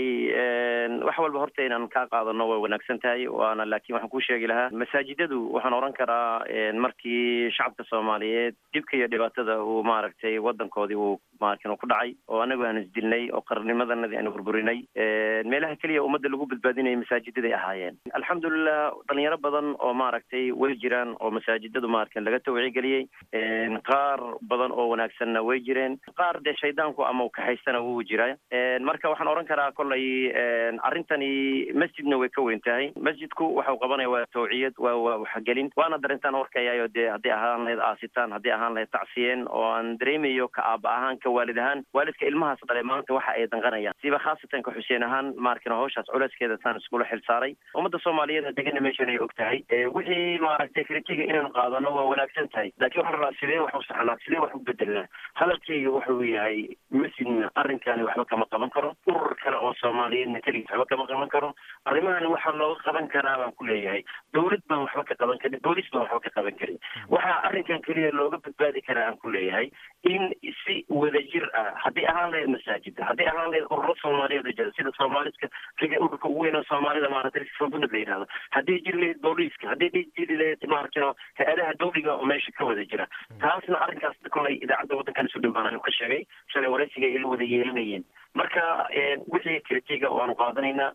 wax walba horta inaan kaa qaadano way wanaagsan tahay waana laakiin waxaan kuu sheegi lahaa masaajidadu waxaan oran karaa markii shacabka soomaaliyeed dhibka iyo dhibaatada uu maaragtay waddankoodii uu maarkin ku dhacay oo anagu aan isdilnay oo qarnimadanadii aanu burburinay meelaha keliya ummadda lagu badbaadinaya masaajidaday ahaayeen alxamdulilah dhalinyaro badan oo maaragtay way jiraan oo masaajidadu maarkin laga tawcigeliyey qaar badan oo wanaagsanna way jireen qaar dee shaydaanku ama u kaxaystana wuu jiraa marka waxaan oran karaa kollay arrintani masjidna way ka weyn tahay masjidku waxau qabanaya waa tawciyad waa waa waxgelin waana darintaan warkayayo dee haddii ahaan lahayd aasitaan haddii ahaan lahayd tacsiyeen oo aan dareemayo ka aaba ahaan ka waalid ahaan waalidka ilmahaas dhale maanta waxa ay danqanayaan siba khaasatan ka xuseen ahaan maarkin hawshaas culeyskeeda taan iskula xil saaray ummadda soomaaliyeed degana meeshan ay og tahay wixii maaragtay kritiga inaan qaadano waa wanaagsan tahay laakiin waxaan rabaa sidee wax u saxnaa sidee wax u bedelnaa hadalkayga wuxuu yahay masjidna arrinkani waxba kama qaban karo urur kale oo soomaaliyeedna keligiis waxba kama qaban karo arrimahan waxaa looga qaban karaa baan ku leeyahay dawlad baan waxba ka qaban karin boolis baan waxba ka qaban karin waxaa arrinkan keliya looga badbaadi karaa aan ku leeyahay in si wadajir ah haddii ahaan lahayd masaajida haddii ahaan lahayd ururo soomaaliyeed oo jira sida soomaaliska riga ururka ugu weyn oo soomaalida maaragtay fabunad la yidhahdo haddii jiri lahayd booliiska haddii jiri lahayd maaragtay hay-adaha dawliga oo meesha ka wada jira taasna arrinkaas kolay idaacadda waddankan isu dhow baan anu ka sheegay shalay waraysiga ila wada yeelanayeen marka wixii kritiga waanu qaadanaynaa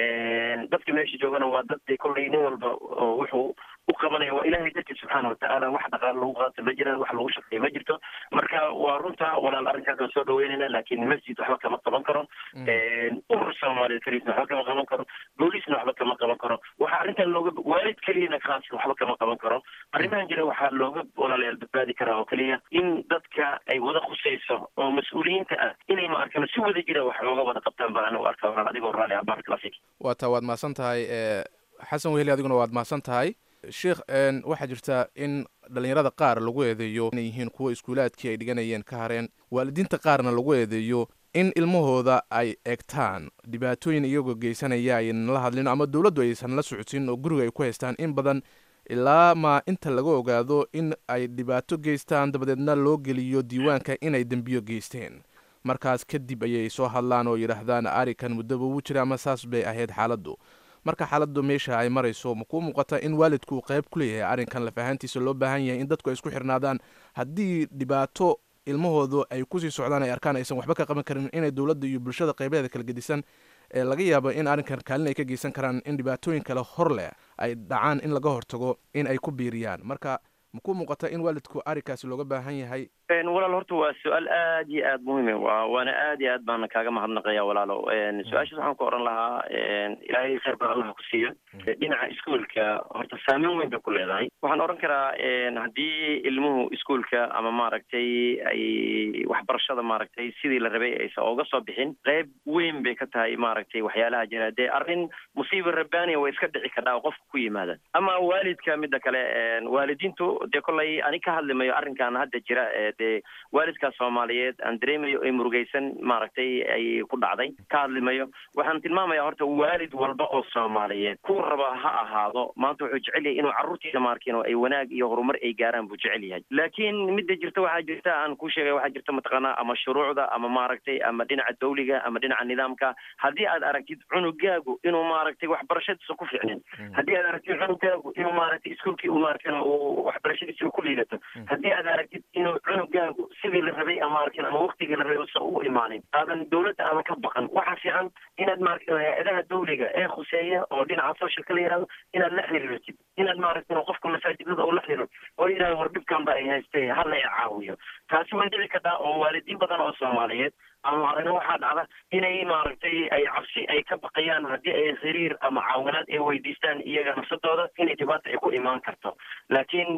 dadka meesha joogana waa dad dee kolley nin walba oo wuxuu u qabanaya waa ilaahay dartiis subxaana watacaala wax dhaqaale lagu qaato ma jiraan wax lagu shaqeeyo ma jirto marka waa runta walaal arrinkaas waan soo dhaweynayna laakiin masjid waxba kama qaban karo urur soomaaliyeed keliisna waxba kama qaban karo booliisna waxba kama qaban karo waxaa arrintan looga waalid keliyana khaasan waxba kama qaban karo arrimahan jira waxaa looga walaalayaal badbaadi karaa oo keliya in dadka ay wada khusayso oo mas-uuliyiinta ah inay ma arkano si wada jira wax looga wada qabtaan baan anigu arkaa walaal adigoo raalli ah barakallah fiik waa taa waad mahadsan tahay xasan weheli adiguna waad mahadsan tahay sheikh waxaa jirta in dhalinyarada qaar lagu eedeeyo inay yihiin kuwa iskuulaadkii ay dhiganayeen ka hareen waalidiinta qaarna lagu eedeeyo in ilmahooda ay egtaan dhibaatooyin iyagoo geysanaya aynan la hadlin ama dowladdu aysan la socodsin oo guriga ay ku haystaan in badan ilaa ma inta laga ogaado in ay dhibaato geystaan dabadeedna loo geliyo diiwaanka inay dembiyo geysteen markaas kadib ayay soo hadlaan oo yidhaahdaan arikan muddaba wuu jira ama saas bay ahayd xaaladdu marka xaaladdu meesha ay marayso ma kuu muuqata in waalidku uu qayb ku leeyahay arrinkan laf ahaantiisa loo baahan yahay in dadku ay isku xirnaadaan haddii dhibaato ilmahoodu ay kusii socdaan ay arkaan aysan waxba ka qaban karin inay dowladda iyo bulshada qaybaheeda kala gedisan ee laga yaabo in arrinkan kaalin ay ka geysan karaan in dhibaatooyin kale hor leh ay dhacaan in laga hortago in ay ku biiriyaan marka ma kuu muuqata in waalidku arrinkaasi looga baahan yahay walaal horta waa su-aal aad iyo aad muhiim wa waana aad iyo aad baana kaaga mahadnaqaya walaalo su-aashaas waxaan ku oran lahaa ilaahay khayr badan allaha ku siiyo dhinaca iskuolka horta saameyn weyn bay ku leedahay waxaan oran karaa haddii ilmuhu iskuolka ama maaragtay ay waxbarashada maaragtay sidii la rabay aysan ooga soo bixin qayb weyn bay ka tahay maaragtay waxyaalaha jira dee arrin musiiba rabbaaniya way iska dhici kadhaa oo qofka ku yimaada ama waalidka midda kale waalidiintu dee kollay ani ka hadlimayo arrinkan hadda jira dee waalidkaas soomaaliyeed aan dareemayo ay murugaysan maaragtay ay ku dhacday ka hadlimayo waxaan tilmaamaya horta waalid walba oo soomaaliyeed ku raba ha ahaado maanta wuxuu jecel yahay inuu carruurtiisa maarkin oo ay wanaag iyo horumar ay gaaraan buu jecel yahay laakiin midda jirta waxaa jirta aan ku sheegay waxaa jirta mataqaanaa ama shuruucda ama maaragtay ama dhinaca dawliga ama dhinaca nidaamka haddii aad aragtid cunugaagu inuu maaragtay waxbarashadiisa ku fiicnin haddii aad aragtid cunugaagu inuu maaragtay iskuolkii uu maarkin uu waxbarashadiisa ku liidato haddii aad aragtid inuu cunugaagu sidii la rabay ama arkin ama waktigii la rabay usan u imaanin aadan dowladda ama ka baqan waxaa fiican inaad maaragtay hay-adaha dawliga ee khuseeya oo dhinaca socialka la yihahdo inaad la xiriirtid inaad maaragtay qofka masaajidada oo la xiriiro oo yidhahdo war dhibkan ba ay haystay hala i caawiyo taasi way dhici kartaa oo waalidiin badan oo soomaaliyeed ama arina waxaa dhacda inay maaragtay ay cabsi ay ka baqayaan haddii ay xiriir ama caawinaad ay weydiistaan iyaga nafsadooda inay dhibaata ay ku imaan karto laakiin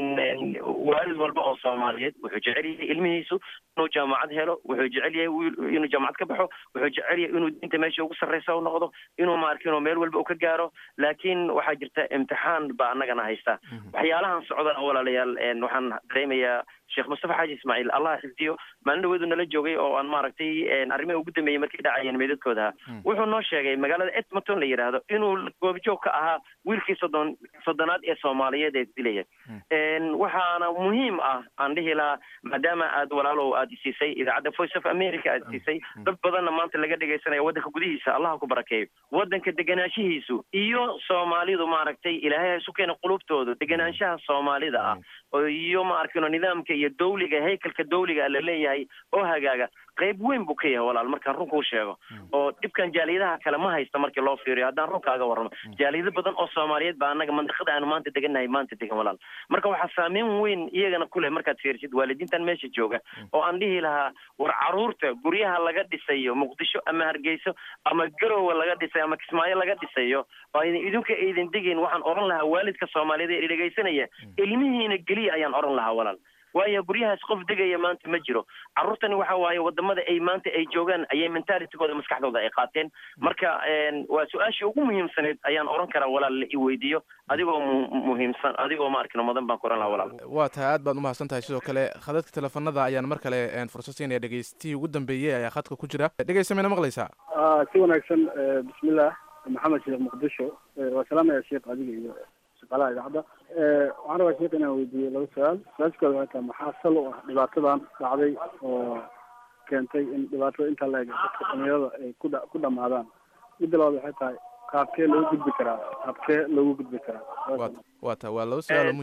waalid walba oo soomaaliyeed wuxuu jecel yahay ilmihiisu inuu jaamacad helo wuxuu jecel yahay inuu jaamacad ka baxo wuxuu jecel yahay inuu diinta meesha ugu sarreysa u noqdo inuu maarkin oo meel walba u ka gaaro laakiin waxaa jirta imtixaan baa annagana haysta waxyaalahan socdana walaalayaal waxaan dareemayaa sheekh mustafa xaaji ismaaciil allah xifdiyo maalin dhaweedu nala joogay oo aan maaragtay arrimaha ugu dambeeyey markay dhacayeen meedadkooda wuxuu noo sheegay magaalada edmonton la yidhaahdo inuu goobjoog ka ahaa wiilkii soddon soddonaad ee soomaaliyeed ee dilaya waxaana muhiim ah aan dhihi lahaa maadaama aad walaalow aad isiisay idaacadda voice of america aad isiisay dad badanna maanta laga dhegaysanaya waddanka gudihiisa allah ku barakeeyo waddanka deganaanshihiisu iyo soomaalidu maaragtay ilaahay ha isu keena qulubtooda deganaanshaha soomaalida ah iyo ma arkino nidaamka iyo dawliga haykalka dawliga la leeyahay oo hagaaga qayb weyn buu ka yahay walaal markaan runka u sheego oo dhibkan jaaliyadaha kale ma haysta markii loo fiiriyo haddaan runkaaga warramo jaaliyado badan oo soomaaliyeed baa annaga mandiqada aanu maanta degannahay maanta degan walaal marka waxaa saameyn weyn iyagana ku leh markaad fiirisid waalidiintan meesha jooga oo aan dhihi lahaa war caruurta guryaha laga dhisayo muqdisho ama hargeyso ama garowe laga dhisayo ama kismaayo laga dhisayo oo idinka aydan degayn waxaan oran lahaa waalidka soomaaliyeed ee dhegaysanaya ilmihiina geliya ayaan oran lahaa walaal waayo guryahaas qof degaya maanta ma jiro carruurtani waxa waaye wadamada ay maanta ay joogaan ayay mentalitigooda maskaxdooda ay qaateen marka waa su-aashii ugu muhiimsaneyd ayaan oran karaa walaal la i weydiiyo adigoo muhiimsan adigoo ma arkino mudan baan ku oran lahaa walaal waa tahay aad baad umahadsan tahay sidoo kale khadadka teleefanada ayaan mar kale fursad siinaya dhegeystihii ugu dambeeyey ayaa khadka ku jira dhegeysta mayna maqlaysaa si wanaagsan bismillah maxamed sheekh muqdisho waa salaamaya sheekh adiga iyo shaqaalaha idaacadda waxaan rabaa sheekh inaan weydiiyo laba su-aal su-aashkooda waxay tahay maxaa sal u ah dhibaatadan dhacday oo keentay in dhibaatada intaa la eg dadka dhalinyarada ay ku dha ku dhamaadaan midda labaad waxay tahay qaabkee loogu gudbi karaa qaabkee loogu gudbi karaa waa ta waa laba su-aal oo muhiim ah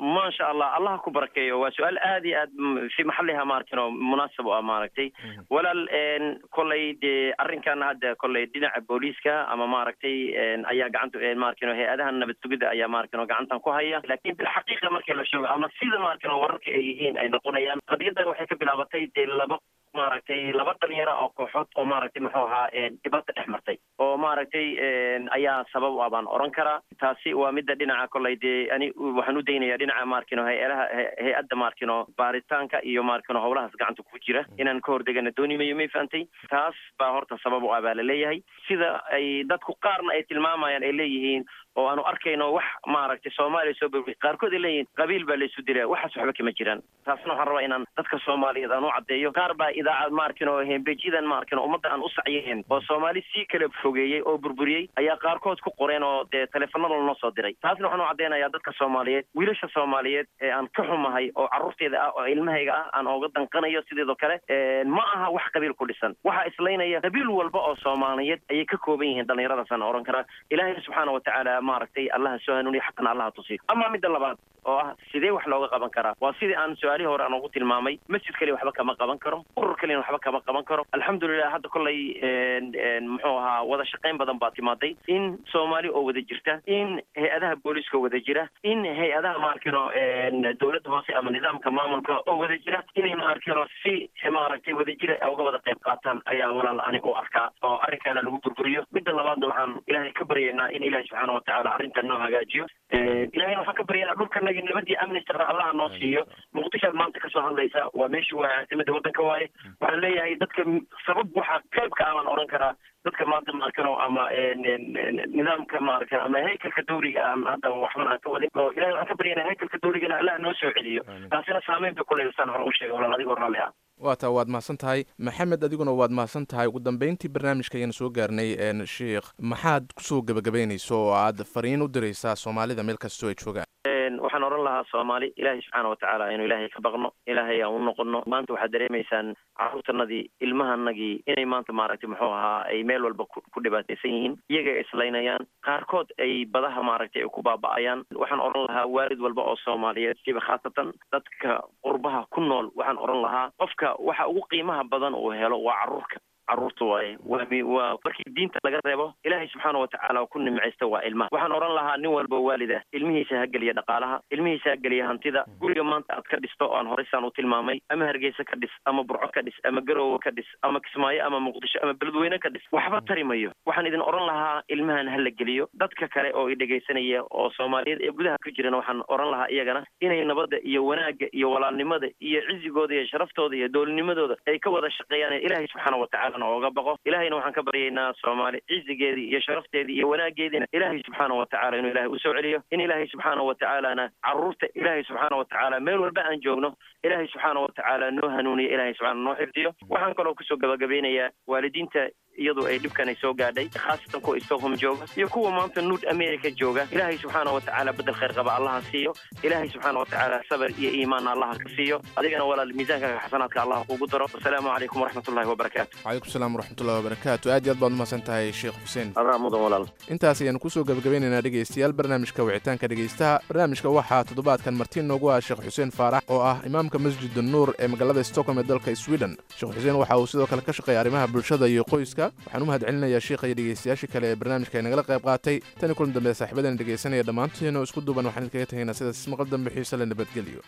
maasha allah allah ku barakeeyo waa su-aal aad iyo aad m- fi maxaliha maarkin oo munaasab u ah maaragtay walaal een, kolley dee arrinkan hadda kolley dhinaca booliiska ama maaragtay een, ayaa gacanta een, maarkin oo hay-adaha nabad sugidda ayaa maarkin oo gacantan ku haya laakiin bilxaqiiqa markii la sheego ama sida maarkin oo wararka ay yihiin ay noqonayaan qadiyadan waxay ka bilaabatay dee laba maaragtay laba dhalinyaro oo kooxood oo maaragtay muxuu ahaa een, dhibaato dhex martay oo maaragtay een, ayaa sabab u ah baan oran karaa taasi waa midda dhinaca kolley dee ani waxaan u daynayaa dhinaca maarkino hay-adaha hay- hay-adda maarkino baaritaanka iyo maarkino howlahaas gacanta ku jira inaan ka hordegana dooni mayo may fahantay taas baa horta sabab u ah baa la leeyahay sida ay dadku qaarna ay tilmaamayaan ay leeyihiin oo aanu arkayno wax maaragtay soomaaliya soo barbay qaarkood ay leeyihiin qabiil baa laysu dilaa waxaas waxba kama jiraan taasna waxaan rabaa inaan dadka soomaaliyeed aan u caddeeyo qaar baa idaacad maarkin oo hembejidan maarkin oo ummadda aan u sacyeen oo soomaali sii kala fogeeyey oo burburiyey ayaa qaarkood ku qoreen oo dee teleefanada noo soo diray taasna waxaan u caddeynayaa dadka soomaaliyeed wiilasha soomaaliyeed ee aan ka xumahay oo carruurteeda ah oo ilmahayga ah aan ooga danqanayo sideedoo kale een, ma aha wax qabiil ku dhisan waxaa islaynaya qabiil walba oo soomaaliyeed ayay ka kooban yihiin dhallinyaradaasaan oran karaa ilaahay subxaana watacaala maaragtay allaha soo hanuuniya xaqana allaha tusiyo ama midda labaad oo ah sidee wax looga qaban karaa waa sidii aan su-aalihii hore aan ugu tilmaamay masjid kaliya waxba kama qaban karo urur kaliyana waxba kama qaban karo alxamdulilah hadda kolley een, een, muxuu ahaa wada shaqayn badan baa timaaday in soomaali oo wada jirta in hay-adaha booliiska wada jira in hay-adaha maarkino een, dowladda hoose ama nidaamka maamulka oo wada jira inay maarkino si maaragtay wada jira ay uga wada qayb qaataan ayaa walaal aniga u arkaa oo arrinkaana lagu burburiyo midda labaadna waxaan ilaahay ka baryaynaa in ilaahay subxaana watacaala arrintan noo hagaajiyo Een, ilaahayna waxaan ka baryaynaa dhulkanagi nabadii amni sara allaha noo siiyo muqdishoad maanta kasoo hadlaysa waa meeshii waa caasimada waddanka waaye waxaan leeyahay dadka m- sabab waxaa qayb ka ah baan oran karaa dadka maanta maarkano ama een, een, een, nidaamka maarkan ama haykalka dawriga ah ama hadda waxban aan ka wadin oo ilahay waxaan ka baryaynaa haykalka dawrigana allah noo soo celiyo taasina saameyn bay kuleedaysaan hore u sheegay walaal adigoo raalli ah waa taa waad mahadsan tahay maxamed adiguna waad mahadsan tahay ugu dambeyntii barnaamijka ayaan soo gaarnay een, sheikh maxaad kusoo gebagabaynayso oo aad fariin u diraysaa soomaalida meel kastoo ay joogaan Een, waxaan oran lahaa soomaali ilaahay subxaana watacaala inuu ilaahay ka baqno ilaahay aan u noqono maanta waxaad dareemaysaan carruurtanadii ilmahanagii inay maanta maaragtay muxuu ahaa ay meel walba ku ku dhibaataysan yihiin iyaga ay islaynayaan qaarkood ay badaha maaragtay ay ku baaba'ayaan waxaan oran lahaa waalid walba oo soomaaliyeed siba khaasatan dadka qurbaha ku nool waxaan oran lahaa qofka waxa ugu qiimaha badan uu helo waa carruurka carruurta waaye waa mi waa markii diinta laga reebo ilaahay subxaana watacaala ku nimcaysta waa ilmaha waxaan oran lahaa nin walba waalid ah ilmihiisa ha geliya dhaqaalaha ilmihiisa ha geliya hantida guriga maanta aad ka dhisto oo aan horeysaan u tilmaamay ama hargeysa ka dhis ama burco ka dhis ama garowe ka dhis ama kismaayo ama muqdisho ama beledweyne ka dhis waxba tari mayo waxaan idin oran lahaa ilmahan ha la geliyo dadka kale oo i dhegaysanaya oo soomaaliyeed ee gudaha ku jirana waxaan oran lahaa iyagana inay nabadda iyo wanaagga iyo walaalnimada iyo cizigooda iyo sharaftooda iyo doolnimadooda ay ka wada shaqeeyaan ee ilaahay subxaana watacaala ooga baqo ilaahayna waxaan ka baryaynaa soomaali cizigeedii iyo sharafteedii iyo wanaageediina ilaahay subxaana watacaala inuu ilaahay usoo celiyo in ilaahay subxaana watacaalana carruurta ilaahay subxaana watacaala meel walba aan joogno ilaahay subxaana watacaala noo hanuuniyo ilaahay subxaana noo xifdiyo waxaan kaloo kusoo gabagabeynayaa waalidiinta iyadu ay dhibkan ay soo gaadhay khaasatan kuwa stockholm jooga iyo kuwa maanta nuud america jooga ilaahay subxaana watacaala bedel khayr qaba allaha siiyo ilaahay subxaana watacaala sabar iyo iimaan allaha ka siiyo adigana walaal miisaanka xasanaadka allaha kugu daro wasalaamu calaykum waraxmatullahi wabarakaatu calaykum salaam waraxmatullahi wabarakaatu aad iyo aad baad umahadsan tahay sheekh xuseen adaa mudan walaal intaas ayaanu kusoo gabagabeynaynaa dhegaystayaal barnaamijka wicitaanka dhegaystaha barnaamijka waxaa toddobaadkan marti noogu ah sheekh xuseen faarax oo ah imaamka masjid nuur ee magaalada stockholm ee dalka sweden sheekh xuseen waxa uu sidoo kale ka shaqeeya arrimaha bulshada iyo qoyska waxaan u mahad celinayaa sheikha iyo dhegaystayaashii kale ee barnaamijka ay nagala qayb qaatay tani kulan dambe saaxiibadan dhegaysanaya dhammaantoodina oo isku duuban waxaan idinkaga tegaynaa sidaas maqal dambe xiise le nabadgelyo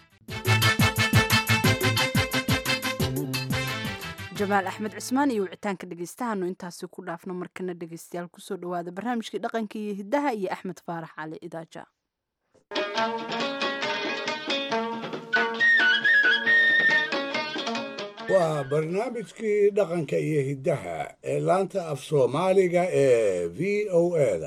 jamaal axmed cismaan iyo wicitaanka dhegeystahaanu intaasi ku dhaafno markana dhegeystayaal kusoo dhawaada barnaamijkii dhaqanka iyo hiddaha iyo axmed faarax cali idaaja waa barnaamijkii dhaqanka iyo hiddaha ee laanta af soomaaliga ee v o eda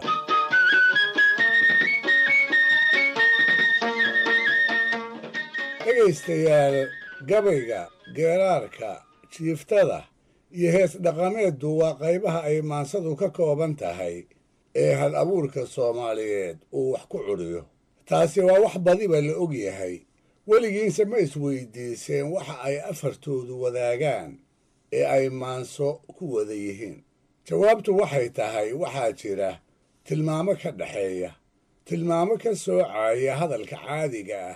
dhegaystayaal gabayga geeraarka jiiftada iyo hees dhaqameeddu waa qaybaha ay maansadu ka kooban tahay ee hal abuurka soomaaliyeed uu wax ku cudhiyo taasi waa wax badiba la og yahay weligiinse ma isweydiiseen waxa ay afartoodu wadaagaan ee ay maanso ku wada yihiin jawaabtu waxay tahay waxaa jira tilmaamo ka dhexeeya tilmaamo ka soocaya hadalka caadiga ah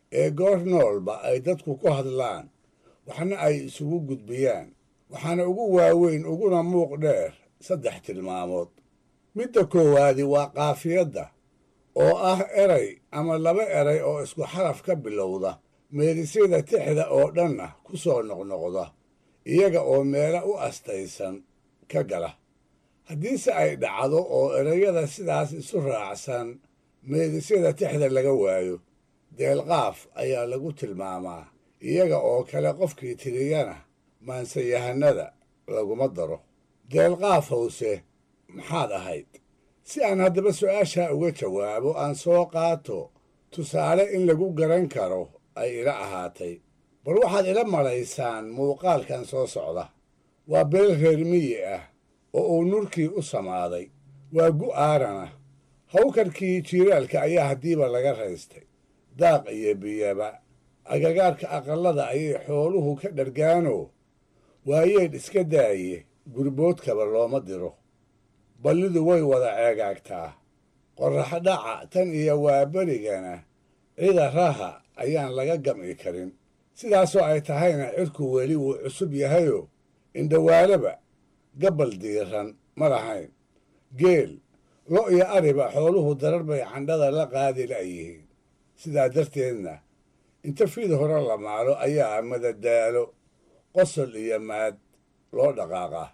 ee goor noolba ay dadku ku hadlaan waxna ay isugu gudbiyaan waxaana ugu waaweyn uguna muuq dheer saddex tilmaamood midda koowaadi waa qaafiyadda oo ah eray ama laba eray oo isku xaraf ka bilowda meerisyada tixda oo dhanna ku soo noqnoqda iyaga oo meelo u astaysan ka gala haddiise ay dhacdo oo erayada sidaas isu raacsan meerisyada tixda laga waayo deelqaaf ayaa lagu tilmaamaa iyaga oo kale qofkii tiriyana maansayahannada laguma daro deelqaaf howse maxaad ahayd si aan haddaba su'aashaa uga jawaabo aan soo qaato tusaale in lagu garan karo ay ila ahaatay bal waxaad ila malaysaan muuqaalkan soo socda waa beel reer miyi ah oo uu nurkii u samaaday waa gu'aarana hawkarkii jiiraalka ayaa haddiiba laga raystay daaq iyo biyaba agagaarka aqallada ayay xooluhu ka dhargaanoo waayeedh iska daaye gurboodkaba looma diro ballidu way wada ceegaagtaa qorraxdhaca tan iyo waaberigana cida raha ayaan laga gam'i karin sidaasoo ay tahayna cirku weli wuu cusub yahayoo indhawaalaba gabbal diiran ma lahayn geel lo' iyo ariba xooluhu darar bay candhada la qaadi la'yihiin sidaa darteedna inta fid hore la maalo ayaa madadaalo qosol iyo maad loo dhaqaaqaa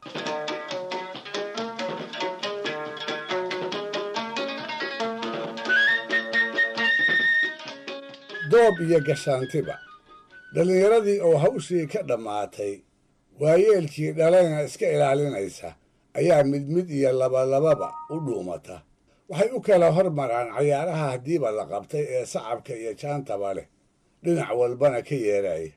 doob iyo gashaantiba dhallinyaradii oo hawshii ka dhammaatay waayeelkii dhalayna iska ilaalinaysa ayaa mid mid iyo labalababa u dhuumata waxay u kala hormaraan cayaaraha haddiiba la qabtay ee sacabka iyo jaantaba leh dhinac walbana ka yeeraya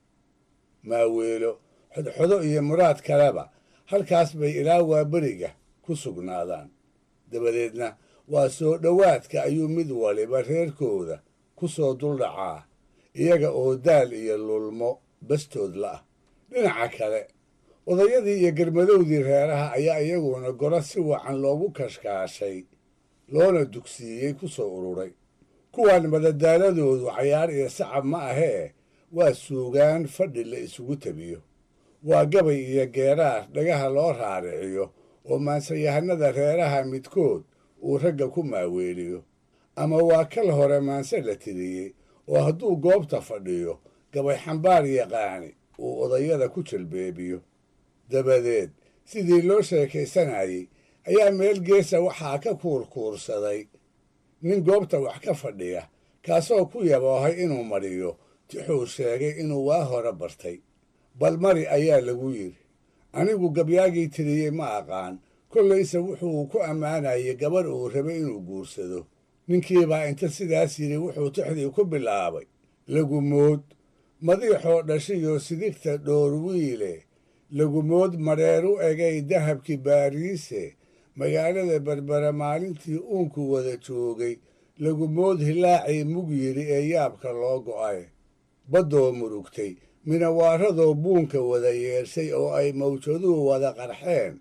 maaweelo xodxodo iyo muraad kaleba halkaas bay ilaa waaberiga ku sugnaadaan dabadeedna waa soo dhowaadka ayuu mid waliba reerkooda ku soo duldhacaa iyaga oo daal iyo lulmo bastood la'ah dhinaca kale odayadii iyo garmadowdii reeraha ayaa iyaguna goro si wacan loogu kashkaashay loona dugsiiyey ku soo ururay kuwan madadaaladoodu cayaar iyo sacab ma ahee waa suugaan fadhi la isugu tabiyo waa gabay iyo geeraar dhagaha loo raariciyo oo maansayahanada reeraha midkood uu ragga ku maaweeliyo ama waa kal hore maanse la tiriyey oo hadduu goobta fadhiyo gabay xambaar yaqaani uu odayada ku jalbeebiyo dabadeed sidii loo sheekaysanayey ayaa meel geesa waxaa ka kuurkuursaday nin goobta wax ka fadhiya kaasoo ku yaboohay inuu mariyo tixuu sheegay inuu waa hore bartay bal mari ayaa lagu yidhi anigu gabyaagii tiriyey ma aqaan kollayse wuxuu ku ammaanayay gabarh uu rabay inuu guursado ninkiibaa inta sidaas yidhi wuxuu tixdii ku bilaabay lagumood madiixoo dhashiyoo sidigta dhoorwiile lagumood madheer u egay dahabkii baariise magaalada berbere maalintii uunku wada joogay lagumood hilaacii mug yidhi ee yaabka loo go'ay baddoo murugtay minawaaradoo buunka wada yeeshay oo ay mawjaduhu wada qarxeen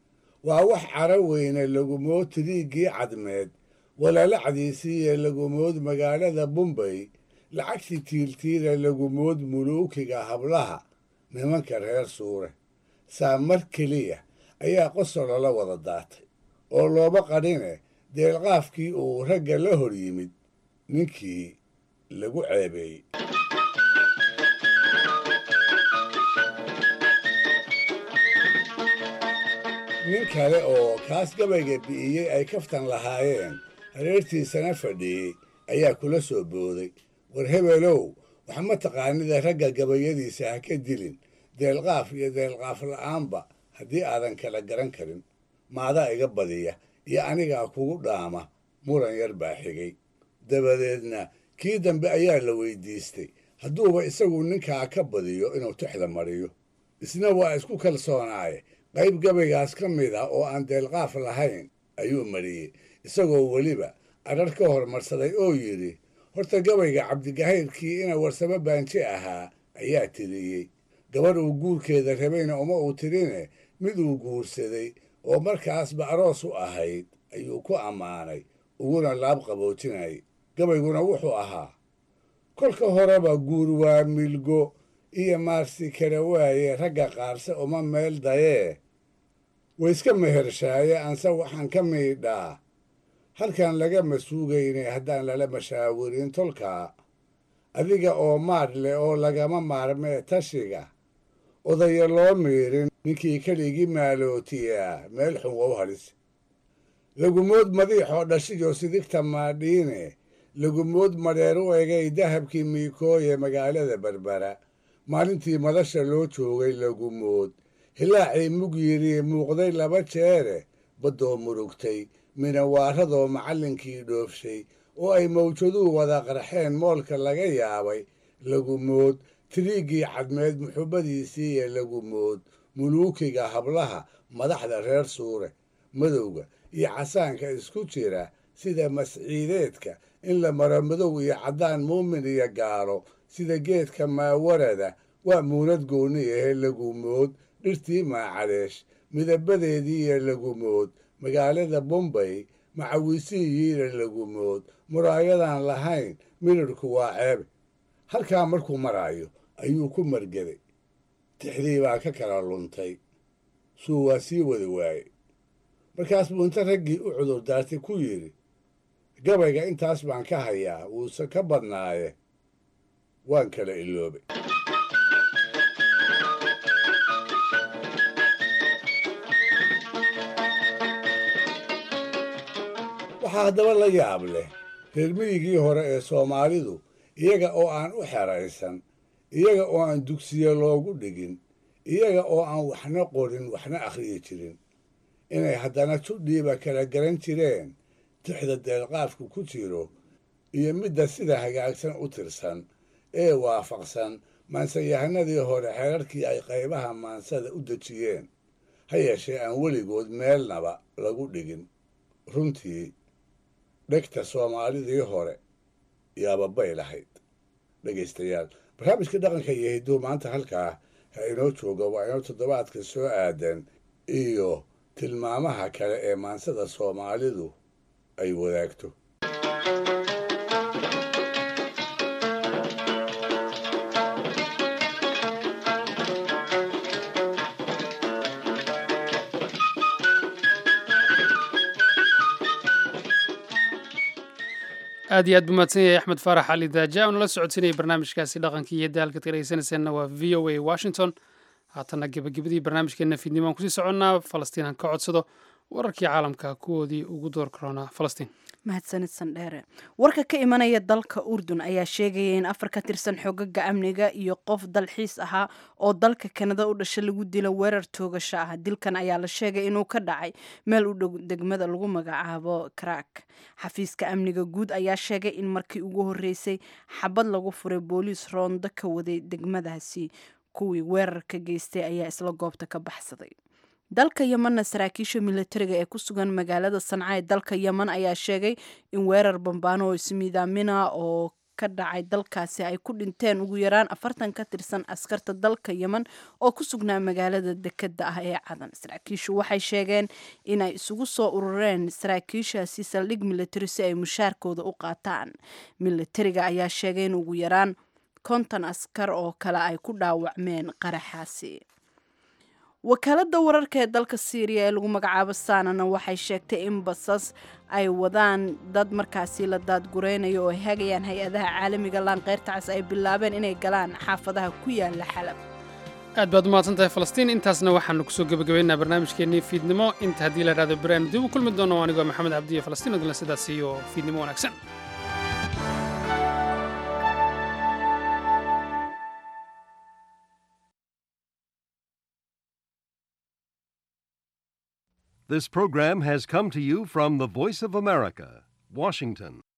waa wax cara weyne lagumood tiriiggii cadmeed walalacdiisiiyo lagumood magaalada bumbay lacagtii tiiltiila lagumood muluukiga hablaha nimanka reer suure saa mar keliya ayaa qosolo la wada daatay oo looba qadhine deelqaafkii uu ragga la hor yimid ninkii lagu ceebeeyey nin kale oo kaas gabayga bi'iyey ay kaftan lahaayeen hareertiisana fadhiyey ayaa kula soo booday war hebelow wax ma taqaanida ragga gabayadiisa ha ka dilin deelqaaf iyo deelqaaf la'aanba haddii aadan kala garan karin maadaa iga badiya iyo anigaa kugu dhaama muran yar baa xigay dabadeedna kii dambe ayaa la weydiistay hadduuba isagu ninkaa ka badiyo inuu tixda mariyo isna waa isku kalsoonaaye qayb gabaygaas ka mid ah oo aan deelqaaf lahayn ayuu mariyey isagoo weliba adrar ka hormarsaday oo yidhi horta gabayga cabdigahayrkii ina warsamo baanji ahaa ayaa tiriyey gabarh uu guurkeeda rabayna uma uu tirine mid uu guursaday oo markaasba aroos u ahayd ayuu ku ammaanay uguna laab qaboojinayay gabayguna wuxuu ahaa kolka horeba guur waa milgo iyo maarsi kale waaye ragga qaarse uma meel dayee wayska mehershaaye anse waxaan ka miidhaa halkan lagama suugaynay haddaan lala mashaawirin tolkaa adiga oo maadh leh oo lagama maarmee tashiga odaya loo miirin ninkii keligii maalootiyaa meel xun wow halis lagumood madiixoo dhashiyo sidigta maadhiine lagumood madheer u egay dahabkii miikooye magaalada berbera maalintii madasha loo joogay lagumood hilaacii mug yidhi muuqday laba jeere baddoo murugtay minawaaradoo macallinkii dhoofshay oo ay mawjaduhu wada qarxeen moolka laga yaabay lagumood tiriiggii cadmeed muxubbadiisii iyo lagumood muluukiga hablaha madaxda reer suure madowga iyo casaanka isku jira sida masciideedka in la maro madow iyo caddaan muumin iyo gaalo sida geedka maawarada waa muunad goonni ahe lagumood dhirtii maacaleesh midabadeedii iyo lagumood magaalada bombay macawisiiyiina lagumood muraayadan lahayn midhirhku waa ceebe halkaa markuu maraayo ayuu ku margeday tixdii baa ka kala luntay suu waa sii wada waaye markaas buu inta raggii u cudur daartay ku yidhi gabayga intaas baan ka hayaa wuuse ka badnaaye waan kala iloobay waxaa haddaba la yaab leh reer miyigii hore ee soomaalidu iyaga oo aan u xeraysan iyaga oo aan dugsiye loogu dhigin iyaga oo aan waxna qorin waxna akhriyi jirin inay haddana judhiiba kala garan jireen tixda deelqaafku ku jiro iyo midda sida hagaagsan u tirsan ee waafaqsan maansayahanadii hore xeerarkii ay qaybaha maansada u dejiyeen ha yeeshee aan weligood meelnaba lagu dhigin runtii dhegta soomaalidii hore yaababay lahayd dhegaystayaal barnaamijka dhaqanka iyo hidduu maanta halkaa ha inoo jooga waa inoo toddobaadka soo aadan iyo tilmaamaha kale ee maansada soomaalidu ay wadaagto aad iyo aad buu mahadsan yahay axmed faarax cali daaja oo nala socodsiinaya barnaamijkaasi dhaqankii iyo daalkaad ka dhegeysanayseena waa v o a washington haatanna gebagabadii barnaamijkeena fiidnimo aan kusii soconnaa falastiin aan ka codsado wararkii caalamka kuwoodii ugu door karoonaa falastiin mahadsanid sandheere warka ka imanaya dalka urdun ayaa sheegaya in afar ka tirsan xogaga amniga iyo qof dalxiis ahaa oo dalka kanada u dhasha lagu dilo weerar toogasho ah dilkan ayaa la sheegay inuu ka dhacay meel u dhow degmada lagu magacaabo krak xafiiska amniga guud ayaa sheegay in markii ugu horeysay xabad lagu furay booliis roondo ka waday degmadaasi kuwii weerarka geystay ayaa isla goobta ka baxsaday dalka yemanna saraakiisha militariga ee ku sugan magaalada sanca ee dalka yeman ayaa sheegay in weerar bambaano oo ismiidaamina oo ka dhacay dalkaasi ay ku dhinteen ugu yaraan afartan ka tirsan askarta dalka yeman oo ku sugnaa magaalada dekeda ah ee cadan saraakiishu waxay sheegeen inay isugu soo urureen saraakiishaasi saldhig militari si ay mushaarkooda u qaataan militariga ayaa sheegay in ugu yaraan konton askar oo kale ay ku dhaawacmeen qaraxaasi wakaalada wararka ee dalka syriya ee lagu magacaabo sanana waxay sheegtay in basas ay wadaan dad markaasi la daadgureynayo oo ay hagayaan hay-adaha caalamiga laanqeyrta cas ay bilaabeen inay galaan xaafadaha ku yaala xalab aad baad umahadsan tahay falastiin intaasna waxaanu kusoo gebagabaynaa barnaamijkeennii fiidnimo inta haddii la idhahdo baraanu dib u kulmi doono anigoo maxamed cabdiyo falastiin odlan sidaas iyo fiidnimo wanaagsan This program has come to you from the Voice of America, Washington.